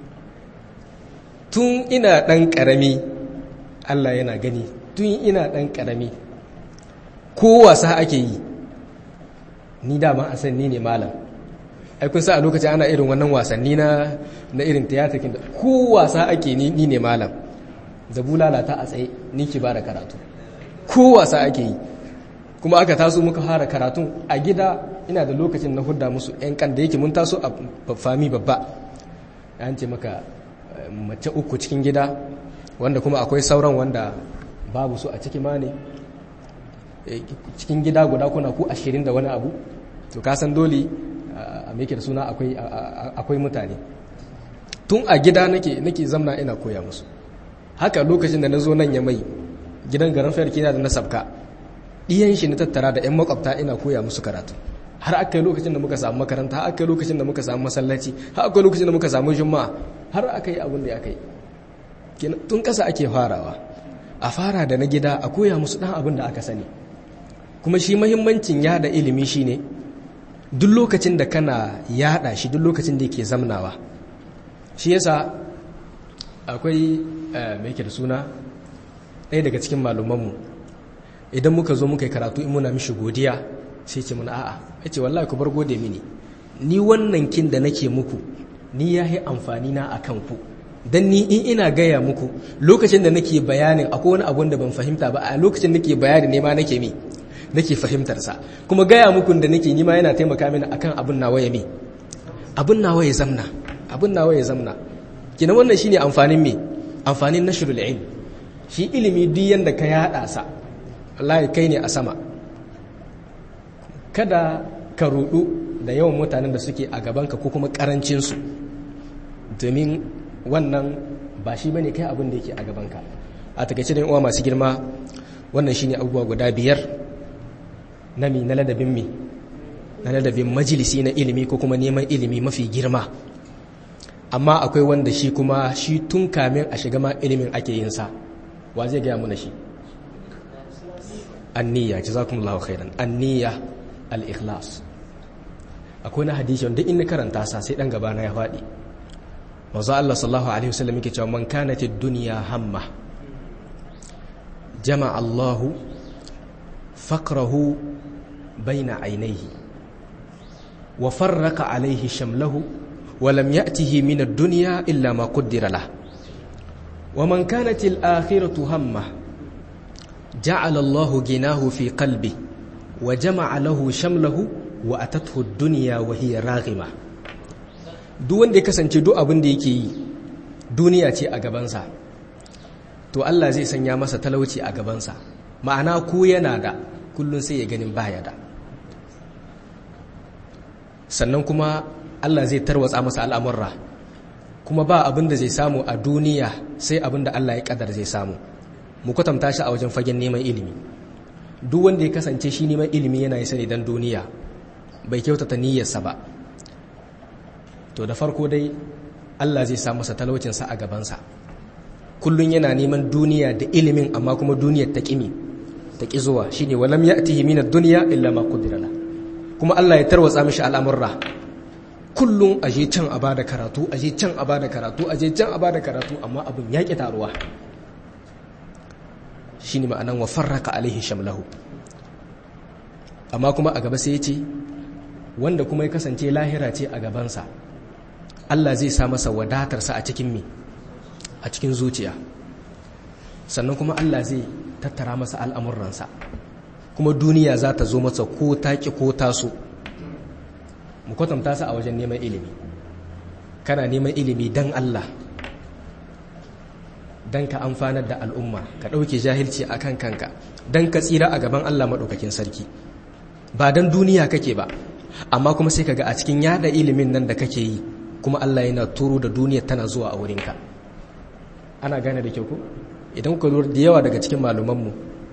tun ina dan karami Allah yana gani tun ina dan karami ko wasa ake yi ni dama a san ni ne malam ai kun sa a lokacin ana irin wannan wasanni na na irin tiyatakin da ko wasa ake ni ni ne malam zabu lalata a tsaye ni ki ba da karatu ko wasa ake yi kuma aka taso muka fara karatu a gida ina da lokacin na hudda musu yan kan da yake mun taso a fami babba an ce maka mace uku cikin gida wanda kuma akwai sauran wanda babu su a ciki ma ne cikin gida guda kuna ku ashirin da wani abu to kasan dole a meke da suna akwai mutane tun a gida nake nake zamna ina koya musu haka lokacin da na zo nan ya mai gidan garin fayar kina da na sabka ɗiyan shi na tattara da 'yan makwabta ina koya musu karatu har aka yi lokacin da muka samu makaranta har aka yi lokacin da muka samu masallaci har aka yi lokacin da muka samu juma'a har aka yi abin da aka yi tun ƙasa ake farawa a fara da na gida a koya musu ɗan abin da aka sani kuma shi mahimmancin yada ilimi shine duk lokacin da kana yada shi duk lokacin da yake zamnawa shi yasa akwai mai ke da suna ɗaya daga cikin malumanmu idan muka zo muka yi karatu in muna mishi godiya sai ce muna a'a ya ce wallahi ku bar gode mini ni wannan kin da nake muku ni ya yi amfani na a kanku don ni in ina gaya muku lokacin da nake bayanin akwai wani abun da ban fahimta ba a lokacin nake bayani ne ma nake mi nake fahimtarsa kuma gaya muku da nake nima yana taimaka mini akan abin nawa ya mi abin nawa ya zamna abin nawa ya zamna kina wannan shine amfanin me amfanin nashrul ilm shi ilimi duk yanda ka yada sa wallahi kai ne a sama kada ka rudu da yawan mutanen da suke a gabanka ko kuma karancin su domin wannan ba shi bane kai abin da yake a gabanka a takaice da uwa masu girma wannan shine abubuwa guda biyar na mi na ladabin mi na ladabin majalisi na ilimi ko kuma neman ilimi mafi girma amma akwai wanda shi kuma shi tun kamin a shiga ma ilimin ake yin sa wa zai gaya muna shi anniya jazakumullahu khairan anniya al-ikhlas akwai na hadisi wanda in karanta sa sai dan gaba na ya faɗi manzo Allah sallallahu alaihi wasallam yake cewa man kanat ad-dunya hamma jama'a Allahu faqrahu baina ainihi wa farraqa alaihi shamlahu wa lam ya'tihi min ad-dunya illa ma qaddara lah wa man kanat al-akhiratu hamma ja'ala Allahu ginahu fi qalbi wa jama'a lahu shamlahu wa atathu ad-dunya wa hiya raghima duk wanda ya kasance duk abin da yake yi duniya ce a gabansa to Allah zai sanya masa talauci a gabansa ma'ana ko yana da kullum sai ya ganin baya da sannan kuma Allah zai tarwatsa masa al'amurra kuma ba abin da zai samu a duniya sai abin da Allah ya kadar zai samu mu kwatanta shi a wajen fagen neman ilimi duk wanda ya kasance shi neman ilimi yana yi sani don duniya bai kyautata niyyarsa ba to da farko dai Allah zai sa masa talaucinsa a gabansa kullun yana neman duniya da ilimin amma kuma duniyar ta kimi ta ki zuwa shine walam ya'tihi min ad-dunya illa ma qudira la kuma Allah ya tarwatsa mishi al'amurra kullun aje can a bada karatu aje can a bada karatu aje can a bada karatu amma abun ya ki taruwa shine ma'anan wa farraka alaihi shamlahu amma kuma a gaba sai ya ce wanda kuma ya kasance lahira ce a gabansa Allah zai sa masa wadatarsa a cikin mi a cikin zuciya sannan kuma Allah zai tattara masa al'amuransa kuma duniya za ta zo masa ko taƙi ko taso mu kwatanta su a wajen neman ilimi kana neman ilimi don Allah don ka amfanar da al'umma ka ɗauke jahilci a kan kanka don ka tsira a gaban Allah maɗaukakin sarki ba don duniya kake ba amma kuma sai ka ga a cikin yada ilimin nan da kake yi kuma Allah yana turo da duniya tana zuwa a wurinka ana gane da kyau ko idan ku lura da yawa daga cikin malumanmu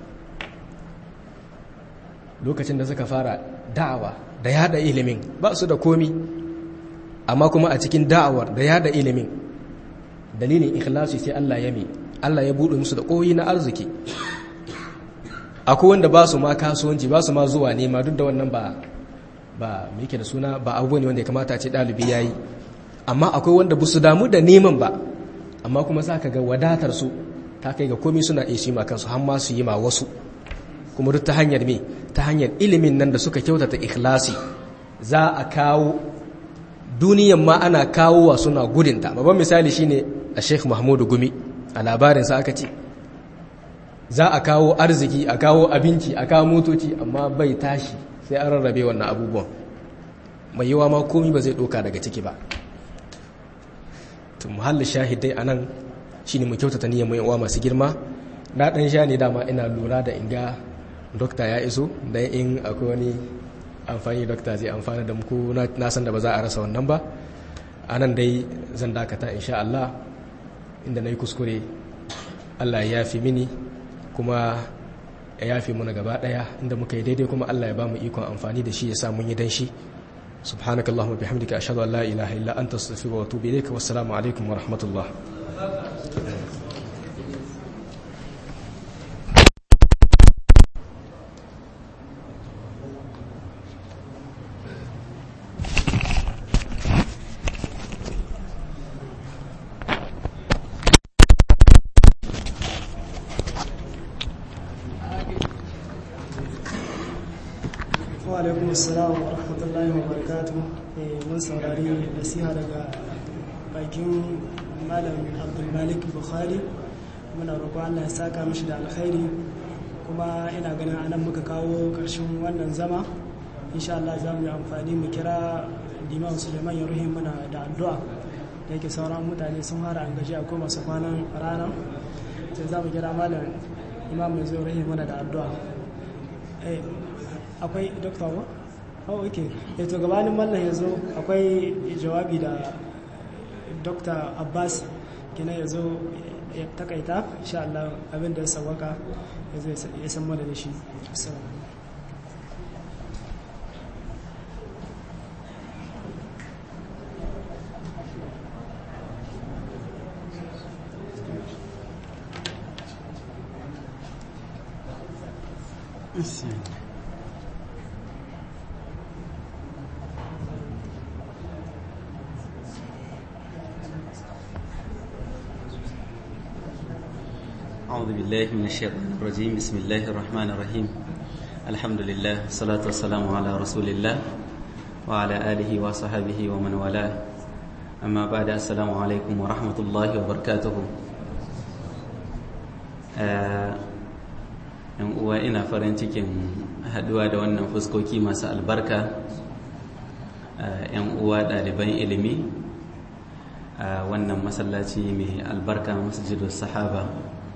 lokacin da suka fara da'awa da yada ilimin ba su da komi amma kuma a cikin da'awar da yada ilimin dalilin ikhlasi sai Allah ya mi Allah ya buɗe musu da koyi na arziki akwai wanda ba su ma kasuwanci ba su ma zuwa nema duk da wannan ba ba me yake da suna ba abubuwa ne wanda ya kamata a ce ɗalibi ya yi amma akwai wanda ba su damu da neman ba amma kuma za ka ga wadatar su ta kai ga komai suna iya ma kansu har ma su yi ma wasu kuma duk ta hanyar me ta hanyar ilimin nan da suka kyautata ikhlasi za a kawo duniyan ma ana kawowa suna gudunta babban misali shine a sheikh mahmudu gumi a labarinsa aka ce za a kawo arziki a kawo abinci a kawo motoci amma bai tashi sai an rarrabe wannan abubuwan mai yawa ma komi ba zai doka daga ciki ba to muhallin shahidai a nan shi ne mu kyautata niyyar mai yawa masu girma na ɗan sha ne dama ina lura da inga dokta ya iso don in akwai wani amfani dokta zai amfana da muku na san da ba za a rasa wannan ba a nan dai zan dakata insha Allah inda na yi kuskure Allah ya yafi mini kuma ya yafe muna gaba daya inda muka yi daidai kuma Allah ya ba mu ikon amfani da shi ya sa mun yi dan shi subhanaka allahumma bihamdika ashhadu an la ilaha illa anta astaghfiruka wa atubu ilayka wassalamu alaikum wa rahmatullah alaikum assalam wa rahmatullahi wa barakatuh mun saurari nasiha daga bakin malam abdulmalik bukhari muna roƙo allah ya saka mishi da alkhairi kuma ina ganin anan muka kawo ƙarshen wannan zama insha Allah za mu yi amfani mu kira liman suleiman ya ruhin muna da addu'a da yake sauran mutane sun fara an gaji akwai masu kwanan rana sai za mu kira malam imam mai zo ruhin muna da addu'a akwai dokta ba? oh ok yato gabanin mallan ya zo akwai jawabi da dokta abbas kina ya zo ya takaita insha Allah abinda ya sawaka ya zo ya san mana da shi Sim. أعوذ بالله من الشيطان الرجيم بسم الله الرحمن الرحيم الحمد لله والصلاة والسلام على رسول الله وعلى آله وصحبه ومن والاه أما بعد السلام عليكم ورحمة الله وبركاته yan uwa ina farin cikin haduwa da wannan fuskoki masu albarka yan uwa ɗaliban ilimi a wannan masallaci mai albarka masjidul sahaba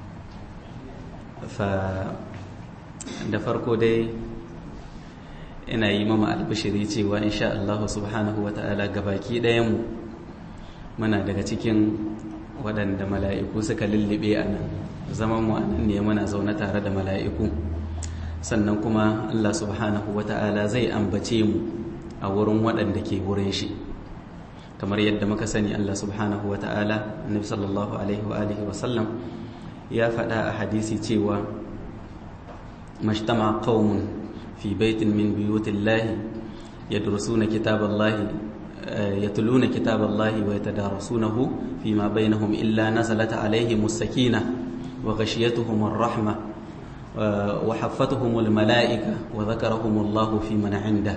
da farko dai ina yi mama albishiri cewa insha Allah subhanahu wa ta'ala gabaki ɗayanmu muna daga cikin waɗanda mala'iku suka lullube a nan zaman mu anan ne muna zaune tare da mala'iku sannan kuma Allah subhanahu wa ta'ala zai ambace mu a wurin waɗanda ke wurin shi kamar yadda muka sani Allah subhanahu wa ta'ala annabi sallallahu alaihi wa alihi wa sallam ya faɗa a hadisi cewa mashtama qaumun fi baitin min buyutillahi yadrusuna kitaballahi يتلون كتاب الله ويتدارسونه فيما بينهم إلا نزلت عليهم السكينة وغشيتهم الرحمة وحفتهم الملائكة وذكرهم الله في من عنده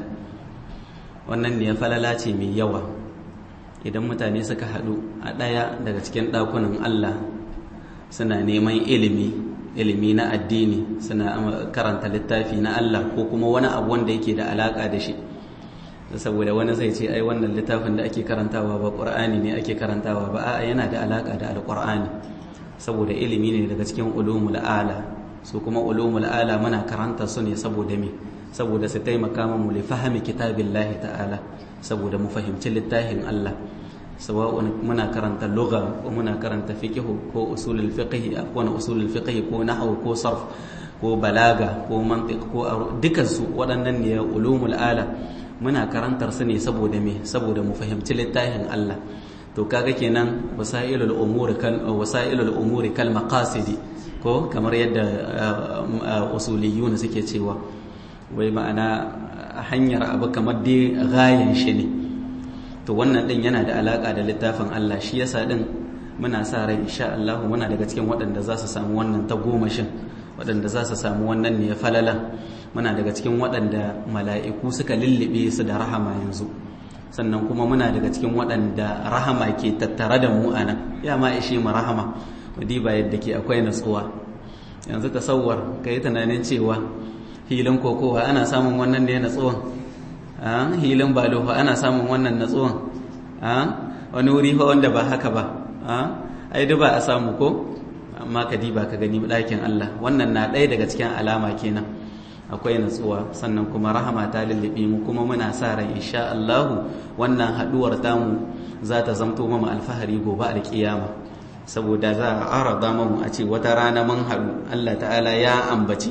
wannan ne falala ce mai yawa idan mutane suka haɗu a ɗaya daga cikin ɗakunan Allah suna neman ilimi ilimi na addini suna karanta littafi na Allah ko kuma wani abu wanda yake da alaƙa da shi saboda wani zai ce ai wannan littafin da ake karantawa ba ƙur'ani ne ake karantawa ba a'a yana da alaƙa da alƙur'ani saboda ilimi ne daga cikin ulumul ala su kuma ulumul ala muna karanta su ne saboda me saboda su taimaka mu li fahimi kitabillahi ta'ala saboda mu fahimci littafin Allah sawa'un muna karanta lugha ko muna karanta fiqh ko usulul fiqh ko na usulul fiqh ko nahwu ko sarf ko balaga ko mantiq ko dukan su waɗannan ne ulumul ala muna karantar su ne saboda me saboda mu fahimci littafin Allah to kaga kenan wasailul umuri kal wasailul umuri kal maqasidi ko kamar yadda usuliyuna suke cewa wai ma'ana hanyar abu kamar dai gayan shi ne to wannan din yana da alaka da littafin Allah shi yasa din muna sa rai insha Allah muna daga cikin waɗanda za su samu wannan ta gomashin waɗanda za su samu wannan ne falala muna daga cikin waɗanda mala'iku suka lullube su da rahama yanzu sannan kuma muna daga cikin waɗanda rahama ke tattare da mu anan ya ma ishe mu rahama ba yadda ke akwai natsuwa yanzu tasawwar ka yi tunanin cewa hilin kokowa ana samun wannan da ya natsuwan hilin balofa ana samun wannan natsuwan wani wuri fa wanda ba haka ba ai ba a samu ko amma ka diba ka gani ɗakin Allah wannan na ɗaya daga cikin alama kenan akwai natsuwa sannan kuma rahama ta lullube mu kuma muna sa ran insha Allah wannan haduwar tamu za ta zamto mu alfahari gobe alkiyama saboda za a arada mu a ce wata rana mun haɗu Allah ta'ala ya ambace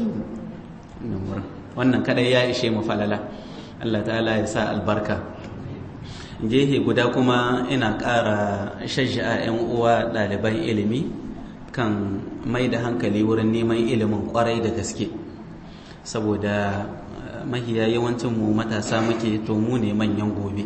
mu wannan kadai ya ishe mu falala Allah ta'ala ya sa albarka gehe guda kuma ina ƙara shajja'a 'yan uwa ɗaliban ilimi kan mai da hankali wurin neman ilimin kwarai da gaske saboda mahiya yawancin mu matasa muke to mu ne manyan gobe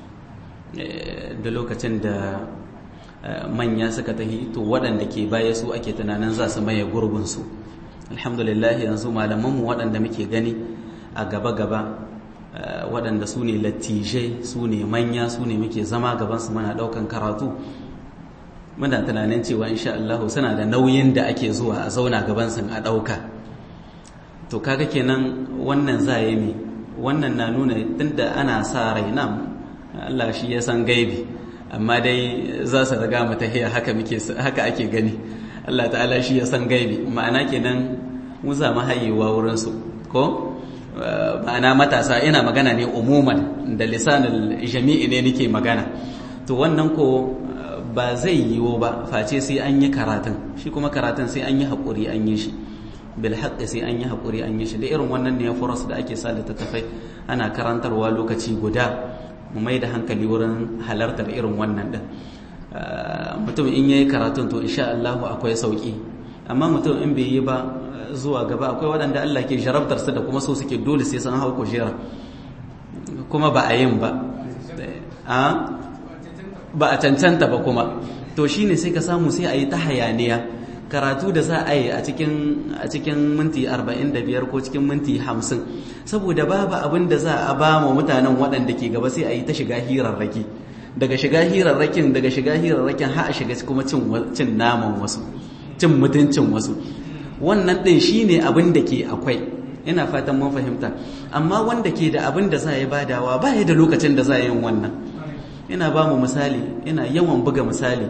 da lokacin da manya suka tahi to waɗanda ke baya su ake tunanin za su maye gurbinsu alhamdulillah yanzu malamanmu waɗanda muke gani a gaba-gaba waɗanda su ne lattijai su ne manya su ne muke zama gabansu muna ɗaukan karatu muna tunanin cewa insha Allah suna da nauyin da ake zuwa a zauna gabansu a ɗauka to kaga kenan wannan za yi mi wannan na nuna tunda ana sa rai nan Allah shi ya san gaibi amma dai za su riga mu tahiya haka muke haka ake gani Allah ta'ala shi ya san gaibi ma'ana kenan mu za mu hayewa wurin su ko ma'ana matasa ina magana ne umuman da lisanul jami'i ne nake magana to wannan ko ba zai yiwu ba face sai an yi karatun shi kuma karatun sai an yi haƙuri an yi shi bil haqqi sai an yi haƙuri an yi shi da irin wannan ne furas da ake sa littattafai ana karantarwa lokaci guda mu mai da hankali wurin halartar irin wannan din mutum in yayi karatun to insha Allah akwai sauki amma mutum in bai yi ba zuwa gaba akwai waɗanda Allah ke jarabtar su da kuma so suke dole sai sun hau kujera kuma ba a yin ba a ba a cancanta ba kuma to shine sai ka samu sai a yi ta hayaniya karatu da za a yi a cikin minti 45 ko cikin minti 50 saboda babu abin da za a ba mu mutanen waɗanda ke gaba sai a yi ta shiga hirarraki daga shiga hirarrakin daga shiga hirarrakin har a shiga kuma cin naman wasu cin mutuncin wasu wannan ɗin shine abin da ke akwai ina fatan mun fahimta amma wanda ke da abin da za a yi badawa ba ya da lokacin da za a yi wannan ina ba mu misali ina yawan buga misali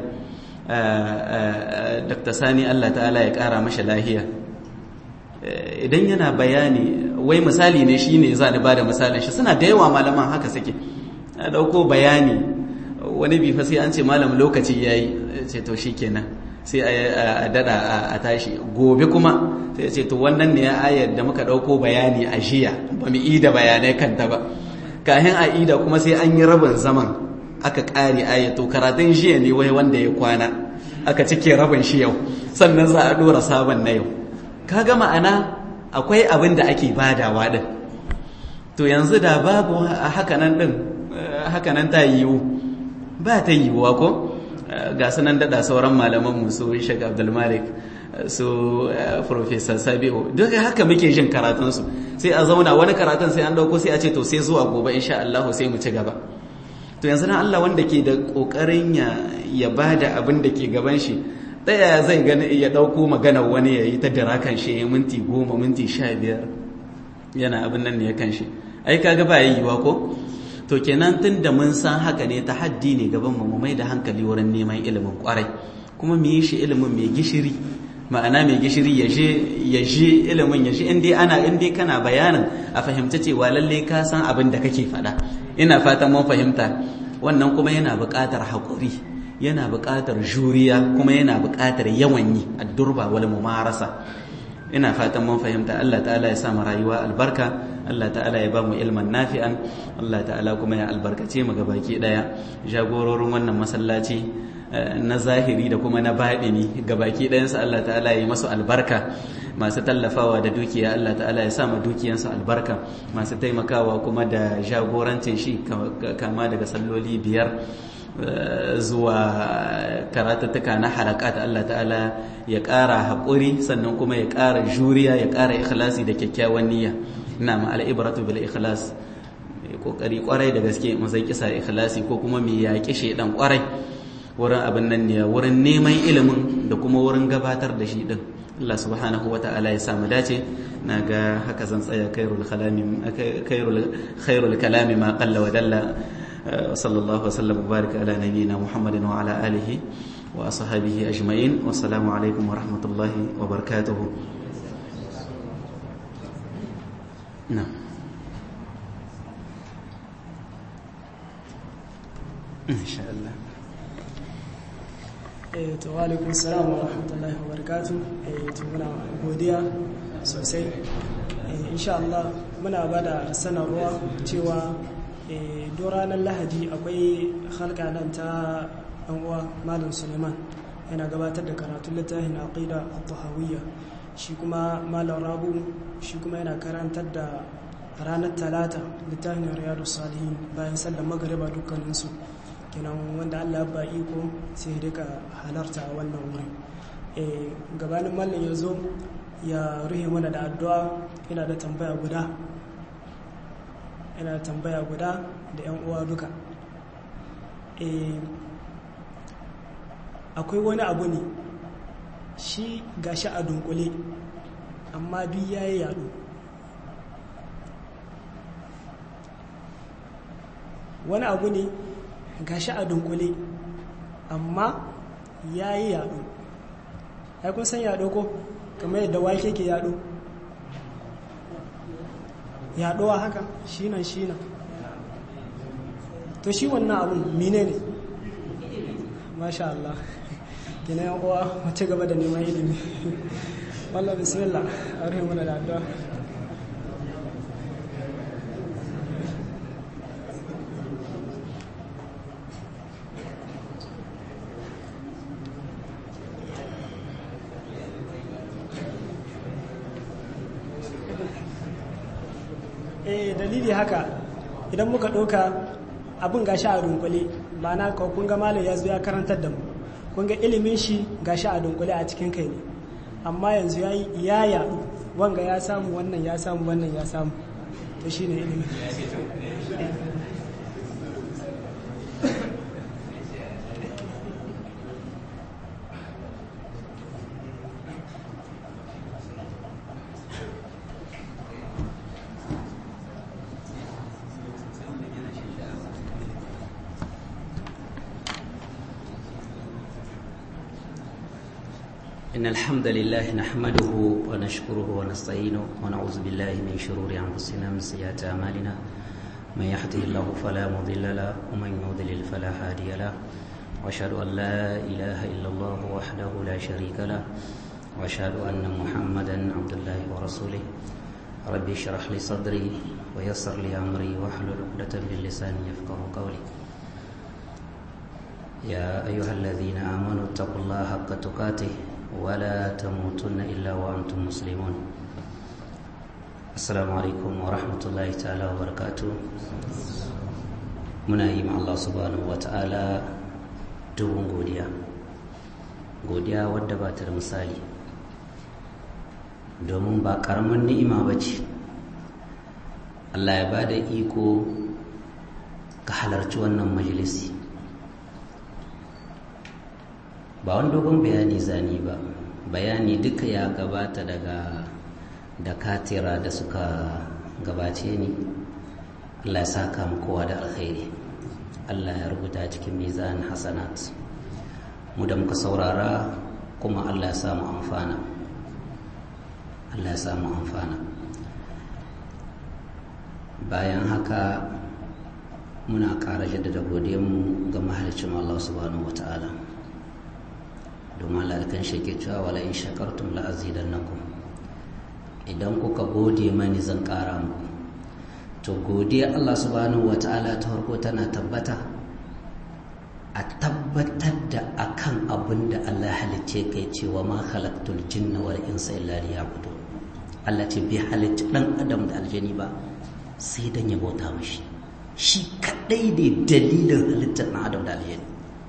Dr. Sani Allah ta'ala ya ƙara mashi lahiya idan yana bayani wai misali ne shi ne za ni ba da misalin shi suna da yawa malaman haka suke a ɗauko bayani wani bifa sai an ce malam lokaci ya yi ce to shi kenan sai a dada a tashi gobe kuma sai ce to wannan ne ya ayar da muka ɗauko bayani a jiya ba mu ida bayanai kanta ba kahin a ida kuma sai an yi rabin zaman aka ƙare aya to karatun jiya ne wai wanda ya kwana aka cike rabin shi yau sannan za a ɗora sabon na yau kaga ma'ana akwai abin da ake badawa din to yanzu da babu hakanan din hakanan ta yiwu ba ta yiwuwa ko ga sunan dada sauran malaman mu su Sheikh Abdul Malik su Professor Sabiu duk haka muke jin karatun su sai a zauna wani karatun sai an dauko sai a ce to sai zuwa gobe insha Allah sai mu ci gaba to yanzu na Allah wanda ke da kokarin ya ya bada abin da ke gaban shi daya zai gani ya dauko magana wani ya yi ta dira kan shi ya minti goma minti sha biyar yana abin nan ne ya kan shi ai kaga ba yiwuwa ko to kenan tun da mun san haka ne ta haddi ne gaban mu mai da hankali wurin neman ilimin kwarai kuma mu yi shi ilimin mai gishiri ma'ana mai gishiri ya je ya je ilimin ya je indai ana indai kana bayanin a fahimta cewa lalle ka san abin da kake faɗa ina fatan mun fahimta wannan kuma yana buƙatar haƙuri yana buƙatar juriya kuma yana buƙatar yawan yi addurba wal mumarasa ina fatan mun fahimta Allah ta'ala ya sa mu rayuwa albarka Allah ta'ala ya ba mu ilman nafi'an Allah ta'ala kuma ya albarkace mu gabaki daya jagororin wannan masallaci na zahiri da kuma na baɗini gabaki ɗayansu Allah ta'ala ya yi masu albarka masu tallafawa da dukiya Allah ta'ala ya sa ma dukiyansu albarka masu taimakawa kuma da jagorancin shi kama daga salloli biyar zuwa karatattuka na halakat Allah ta'ala ya ƙara haƙuri sannan kuma ya ƙara juriya ya ƙara ikhlasi da kyakkyawan niyya ina ma al'ibratu bil ikhlas kokari kwarai da gaske mu zai kisa ikhlasi ko kuma mu yaƙi shedan kwarai wurin abin nan ne wurin neman ilimin da kuma wurin gabatar da shi din Allah subhanahu wa ta'ala ya samu dace na ga haka zan tsaya khairul kalami khairul kalami ma qalla wa dalla صلى الله وسلم وبارك على نبينا محمد وعلى آله وأصحابه أجمعين والسلام عليكم ورحمة الله وبركاته نعم إن شاء الله eh to alaikum salam wa rahmatullahi wa barakatuh eh to muna godiya sosai eh insha Allah muna bada sanarwa cewa don ranar lahadi akwai halka nan ta uwa malam suleiman yana gabatar da karatun littafin aqida at-tahawiyya shi kuma malam rabu shi kuma yana karantar da ranar talata littafin riyadu salihin bayan sallar magariba dukkaninsu kenan wanda allah ba iko sai rika halarta a wannan wurin gabanin mallam ya zo ya ruhe mana da addu'a yana da tambaya guda yana tambaya guda da 'yan uwa duka akwai wani abu ne shi gashi a dunkule amma duk ya yi yado wani abu ne gashi a dunkule amma ya yi yado ya kun san yado ko kamar yadda wake ke yado yaɗuwa haka shinan shinan to shi wannan abun mine ne masha Allah gina yan uwa mace gaba da neman ilimi wallah bismillah a rufe mana da addu'a eh dalili haka idan muka ɗauka abin gashi a dunkule ma'ana ka kun ga malam ya zo ya karantar da mu kun ga ilimin shi gashi a dunkule a cikin kai ne amma yanzu ya yi ya yaɗu wanga ya samu wannan ya samu wannan ya samu to shi ne ilimin إن الحمد لله نحمده ونشكره ونستعينه ونعوذ بالله من شرور أنفسنا من سيئات أعمالنا من يهده الله فلا مضل له ومن يضلل فلا هادي له وأشهد أن لا إله إلا الله وحده لا شريك له وأشهد أن محمدا عبد الله ورسوله ربي اشرح لي صدري ويسر لي أمري واحلل عقدة من لساني يفقه قولي يا أيها الذين آمنوا اتقوا الله حق تقاته ولا تموتن إلا وأنتم مسلمون السلام عليكم ورحمة الله تعالى وبركاته muna yi ma Allah subhanahu wa ta'ala dubin godiya godiya wadda ba ta da misali domin ba karamin ni'ima ba ce Allah ya ba da iko ka halarci wannan majalisi ba wani dogon bayani zani ba bayani duka ya gabata daga da katira da suka gabace ni Allah ya saka mu kowa da alkhairi Allah ya rubuta cikin mizan hasanat mu da muka saurara kuma Allah ya samu amfana Allah ya samu amfana bayan haka muna ƙara jaddada mu ga mahalicin Allah subhanahu wata'ala domin Allah da kan shake cewa wala in shakartum la azidannakum idan kuka gode mani zan ƙara muku to godiya Allah subhanahu wata'ala ta farko tana tabbata a tabbatar da akan abin da Allah halicce kai cewa ma khalaqtul jinna wal insa illa liya'budun Allah ce bai halicci dan adam da aljani ba sai dan ya bauta mashi shi kadai ne dalilin halittar ɗan adam da aljani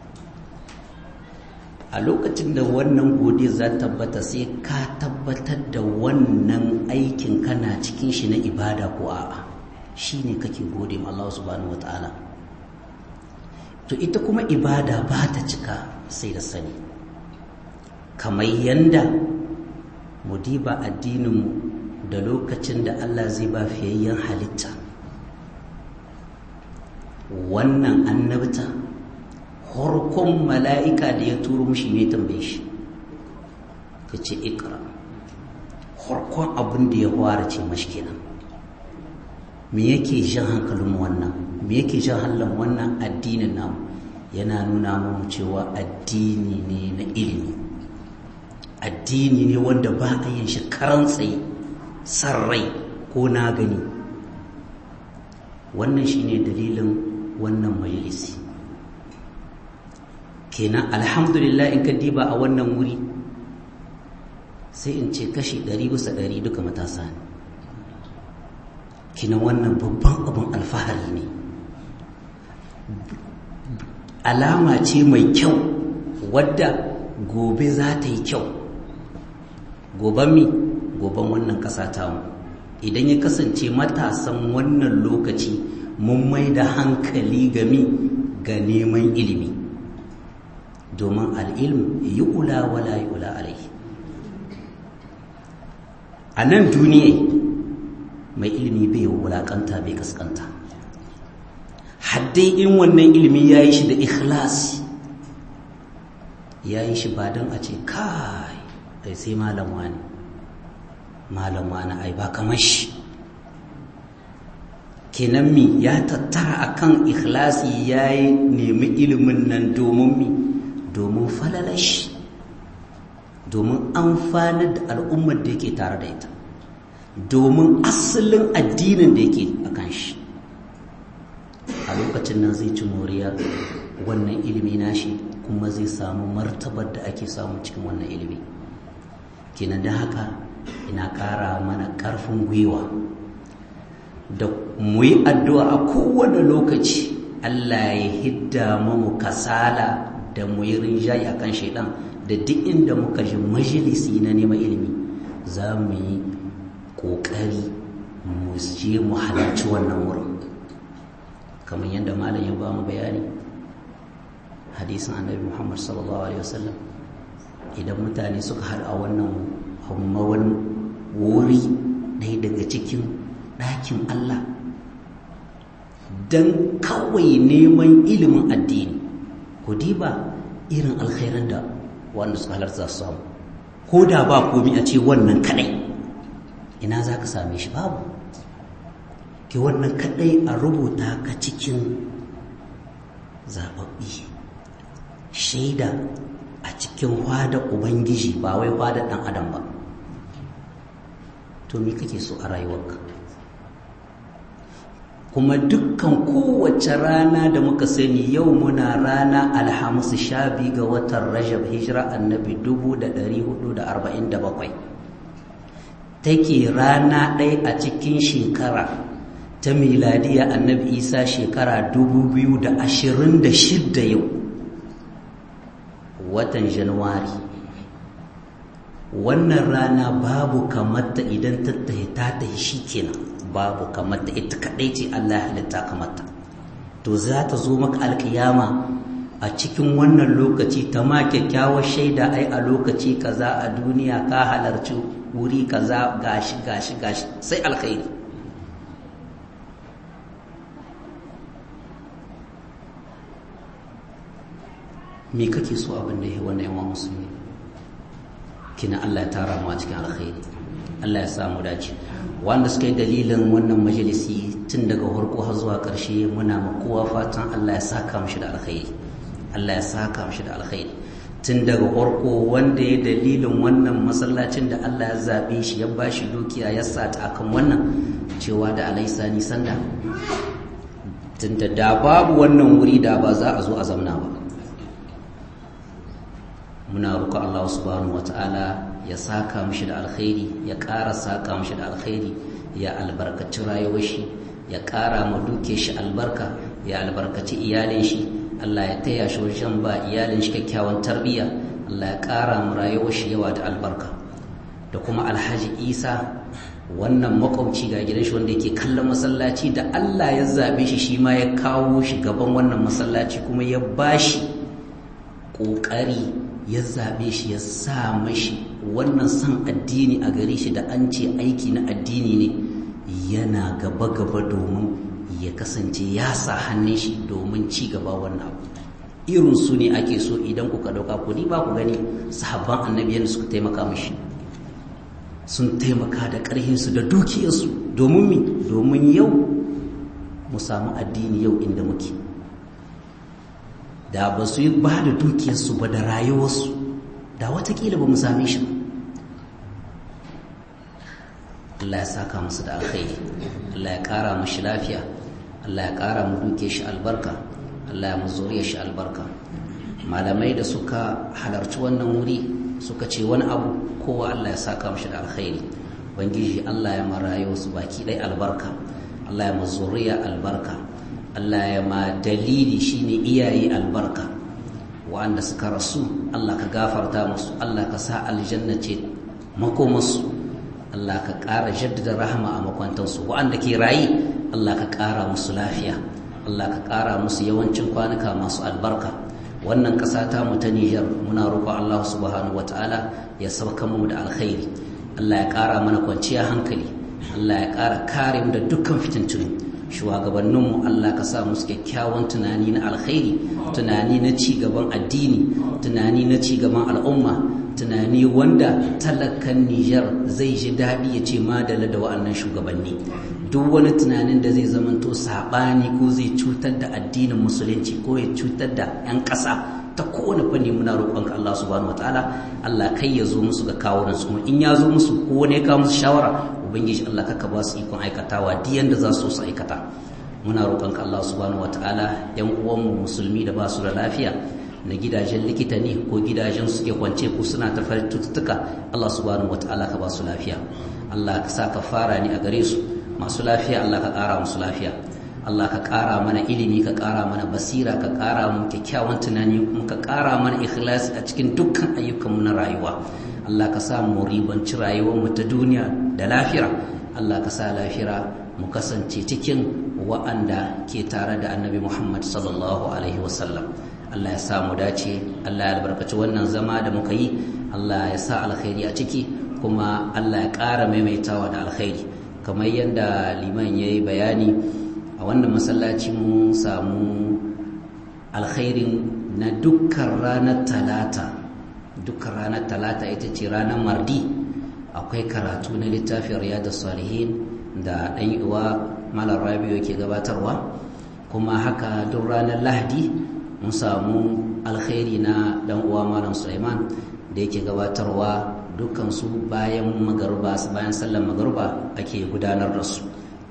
a lokacin da wannan godiya za tabbata sai ka tabbatar da wannan aikin kana cikin shi na ibada ko a'a shi ne kake gode ma Allah subhanahu wa ta'ala to ita kuma ibada ba ta cika sai da sani kamar yanda mu diba addininmu da lokacin da Allah zai ba fiyayyen halitta wannan annabta harkon mala'ika da ya turo mushi ne tambaye shi ka ce ikra harkon abin da ya fara ce mashi kenan me yake jan hankalin wannan me yake jan hallon wannan addinin namu yana nuna mu cewa addini ne na ilimi addini ne wanda ba a yin shi karan tsaye san rai ko na gani wannan shine dalilin wannan majalisi kenan alhamdulillah in ka diba a wannan wuri sai in ce kashi ɗari bisa ɗari duka matasa ne kina wannan babban abin alfahari ne alama ce mai kyau wadda gobe za ta yi kyau goben mi goben wannan ƙasa tamu idan ya kasance matasan wannan lokaci mun mai da hankali gami ga neman ilimi domin al'ilm yi ula wala yi ula alai a nan duniya mai ilimi bai wulakanta bai kaskanta haddai in wannan ilimi ya yi shi da ikhlasi ya yi shi ba don a ce kai ai sai malam wani malam wani ai ba kamar shi kenan mi ya tattara akan ikhlasi ya yi nemi ilimin nan domin mi domin falalashi domin amfanar da al'ummar da yake tare da ita domin asalin addinin da yake a kan shi a lokacin nan zai ci moriya wannan ilimi nashi kuma zai samu martabar da ake samu cikin wannan ilimi kenan da haka ina ƙara mana ƙarfin gwiwa da mu yi addu'a a kowane lokaci Allah ya hidda mu kasala da mu yi rinjaye akan shaidan da duk inda muka ji majalisi na neman ilimi za mu yi ƙoƙari mu je mu halarci wannan wurin kamar yadda malam ya ba mu bayani hadisin annabi muhammad sallallahu alaihi wasallam idan mutane suka haɗu a wannan hammawan wuri ɗaya daga cikin ɗakin allah don kawai neman ilimin addini ku diba irin alkhairan da wanda suka halarta su samu ko da ba komi a ce wannan kadai ina za ka same shi babu ke wannan kadai a rubuta ka cikin zababbi shaida a cikin hwada ubangiji ba wai hwada dan adam ba to me kake so a rayuwarka kuma dukkan kowace rana da muka sani yau muna rana alhamis sha biyu ga watan rajab hijira annabi 1447 take rana ɗaya a cikin shekara ta miladiya annabi isa shekara 2026 yau watan januwari wannan rana babu kamata idan tattahi ta tahi shi kenan babu kamata ita kaɗai ce allah ya halitta kamata to za ta zo maka alkiyama a cikin wannan lokaci ta ma kyakkyawar shaida ai a lokaci kaza a duniya ka halarci wuri kaza gashi gashi gashi sai alkhairi me kake so abin da ya wannan yawan musulmi kina Allah ya tara mu a cikin alkhairi Allah ya samu dace wanda suka yi dalilin wannan majalisi tun daga farko har zuwa ƙarshe muna ma kowa fatan Allah ya saka mishi da alkhairi Allah ya saka mishi da alkhairi tun daga farko wanda ya dalilin wannan masallacin da Allah ya zabe shi ya bashi dukiya ya sata akan wannan cewa da alaisa ni sanda tunda da babu wannan wuri da ba za a zo a zamna ba muna roƙon Allah subhanahu wata'ala ya saka mishi da alkhairi ya ƙara saka mishi da alkhairi ya albarkaci rayuwar shi ya ƙara ma duke shi albarka ya albarkaci iyalin shi Allah ya taya shi wajen ba iyalin shi kyakkyawan tarbiyya Allah ya ƙara ma rayuwar shi yawa da albarka da kuma Alhaji Isa wannan makwabci ga gidan shi wanda yake kallon masallaci da Allah ya zabe shi shi ma ya kawo shi gaban wannan masallaci kuma ya bashi ƙoƙari ya zaɓe shi ya sa mashi wannan son addini a gare shi da an ce aiki na addini ne yana gaba-gaba domin ya kasance ya sa hannun shi domin ci gaba wannan abu irin su ne ake so idan kuka ɗauka ku ba ku gani sahabban annabi yadda suka taimaka mashi sun taimaka da ƙarhinsu da dukiyarsu domin mi domin yau mu samu addini yau inda muke da ba su yi ba da dukiyarsu ba da rayuwarsu da watakila ba mu same shi Allah ya saka musu da alkhairi Allah ya kara mushi lafiya Allah ya kara mu duke shi albarka Allah ya mu zuriya shi albarka malamai da suka halarci wannan wuri suka ce wani abu kowa Allah ya saka mushi da alkhairi bangiji Allah ya marayo su baki dai albarka Allah ya mu zuriya albarka Allah ya ma dalili shine iyaye albarka wa'anda suka rasu Allah ka gafarta musu Allah ka sa aljanna ce makomarsu Allah ka ƙara jaddada rahama a makwantansu wa'anda ke rayi Allah ka ƙara musu lafiya Allah ka ƙara musu yawancin kwanuka masu albarka wannan ƙasa ta mu ta Nijar muna roƙo Allah subhanahu wataala ya sauka mu da alkhairi Allah ya ƙara mana kwanciya hankali Allah ya ƙara kare mu da dukkan fitintunu shugabanninmu Allah ka sa musu kyakkyawan tunani na alkhairi tunani na ci gaban addini tunani na ci gaban al'umma tunani wanda talakan Nijar zai ji daɗi ya ce madala da wa'annan shugabanni duk wani tunanin da zai zamanto saɓani ko zai cutar da addinin musulunci ko ya cutar da 'yan ƙasa ta kowane fanni muna roƙonka Allah subhanahu wataala Allah kai ya zo musu ga kawo su kuma in ya zo musu ko wani ya kawo musu shawara ubangiji Allah kaka ba su ikon aikatawa duk yanda za su su aikata muna roƙonka Allah subhanahu wataala yan uwanmu musulmi da ba su da lafiya na gidajen likita ne ko gidajen suke kwance ko suna ta cututtuka Allah subhanahu wataala ka ba su lafiya Allah ka sa ka fara ni a gare su masu lafiya Allah ka ƙara musu lafiya Allah ka ƙara mana ilimi ka ƙara mana basira ka ƙara mu kyakkyawan tunani kuma ka ƙara mana ikhlasi a cikin dukkan ayyukanmu na rayuwa Allah ka sa mu ribanci rayuwarmu ta duniya da lafira Allah ka sa lafira mu kasance cikin wa'anda ke tare da annabi Muhammad sallallahu alaihi wasallam Allah ya sa mu dace Allah ya albarkaci wannan zama da muka yi Allah ya sa alkhairi a ciki kuma Allah ya ƙara maimaitawa da alkhairi kamar yadda liman ya yi bayani a wannan masallaci mun samu alkhairin na dukkan ranar talata dukkan ranar talata ita ce ranar mardi akwai karatu na littafin riyadu salihin da ɗan uwa malar rabiu ke gabatarwa kuma haka duk ranar lahadi mun samu alkhairi na ɗan uwa malam suleiman da yake gabatarwa dukkan su bayan magarba bayan sallar magarba ake gudanar da su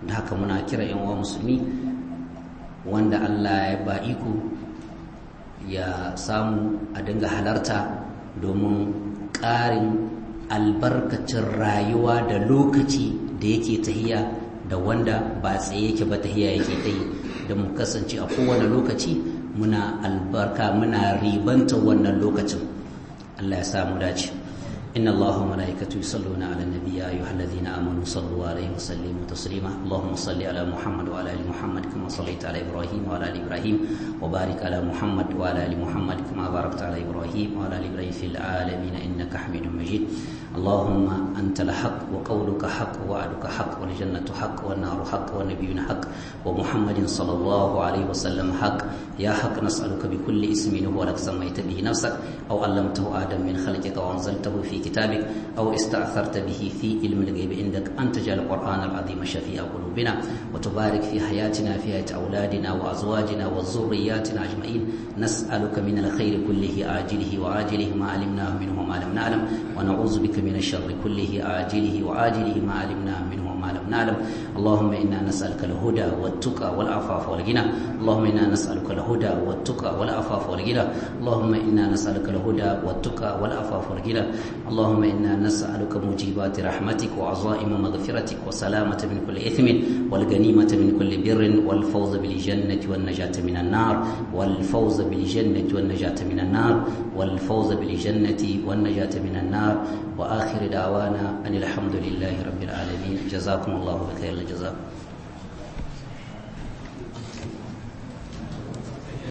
da haka muna kira yan uwa musulmi wanda Allah ya ba iko ya samu a dinga halarta domin ƙarin albarkacin rayuwa da lokaci da yake tahiya da wanda ba tsaye yake ba tahiya yake ta yi da mu kasance a kowane lokaci muna albarka muna ribanta wannan lokacin Allah ya samu dace إن الله وملائكته يصلون على النبي يا أيها الذين آمنوا صلوا عليه وسلموا تسليما اللهم صل على محمد وعلى آل محمد كما صليت على إبراهيم وعلى آل إبراهيم وبارك على محمد وعلى آل محمد كما باركت على إبراهيم وعلى آل إبراهيم في العالمين إنك حميد مجيد اللهم أنت الحق وقولك حق ووعدك حق والجنة حق والنار حق والنبيون حق ومحمد صلى الله عليه وسلم حق يا حق نسألك بكل اسم هو لك سميت به نفسك أو علمته آدم من خلقك وأنزلته في كتابك أو استأثرت به في علم الغيب عندك أن تجعل القرآن العظيم شفيع قلوبنا وتبارك في حياتنا في حياة أولادنا وأزواجنا وذرياتنا أجمعين نسألك من الخير كله آجله وآجله ما علمناه منه وما لم نعلم ونعوذ بك من الشر كله آجله وآجله ما علمناه منه وما لم نعلم اللهم إنا نسألك الهدى والتقى والعفاف والغنى اللهم إنا نسألك الهدى والتقى والعفاف والغنى اللهم إنا نسألك الهدى والتقى والعفاف والغنى اللهم إنا نسألك موجبات رحمتك وعظائم مغفرتك وسلامة من كل إثم والغنيمة من كل بر والفوز بالجنة والنجاة من النار والفوز بالجنة والنجاة من النار والفوز بالجنة والنجاة من النار وآخر دعوانا أن الحمد لله رب العالمين جزاكم الله بخير الجزاء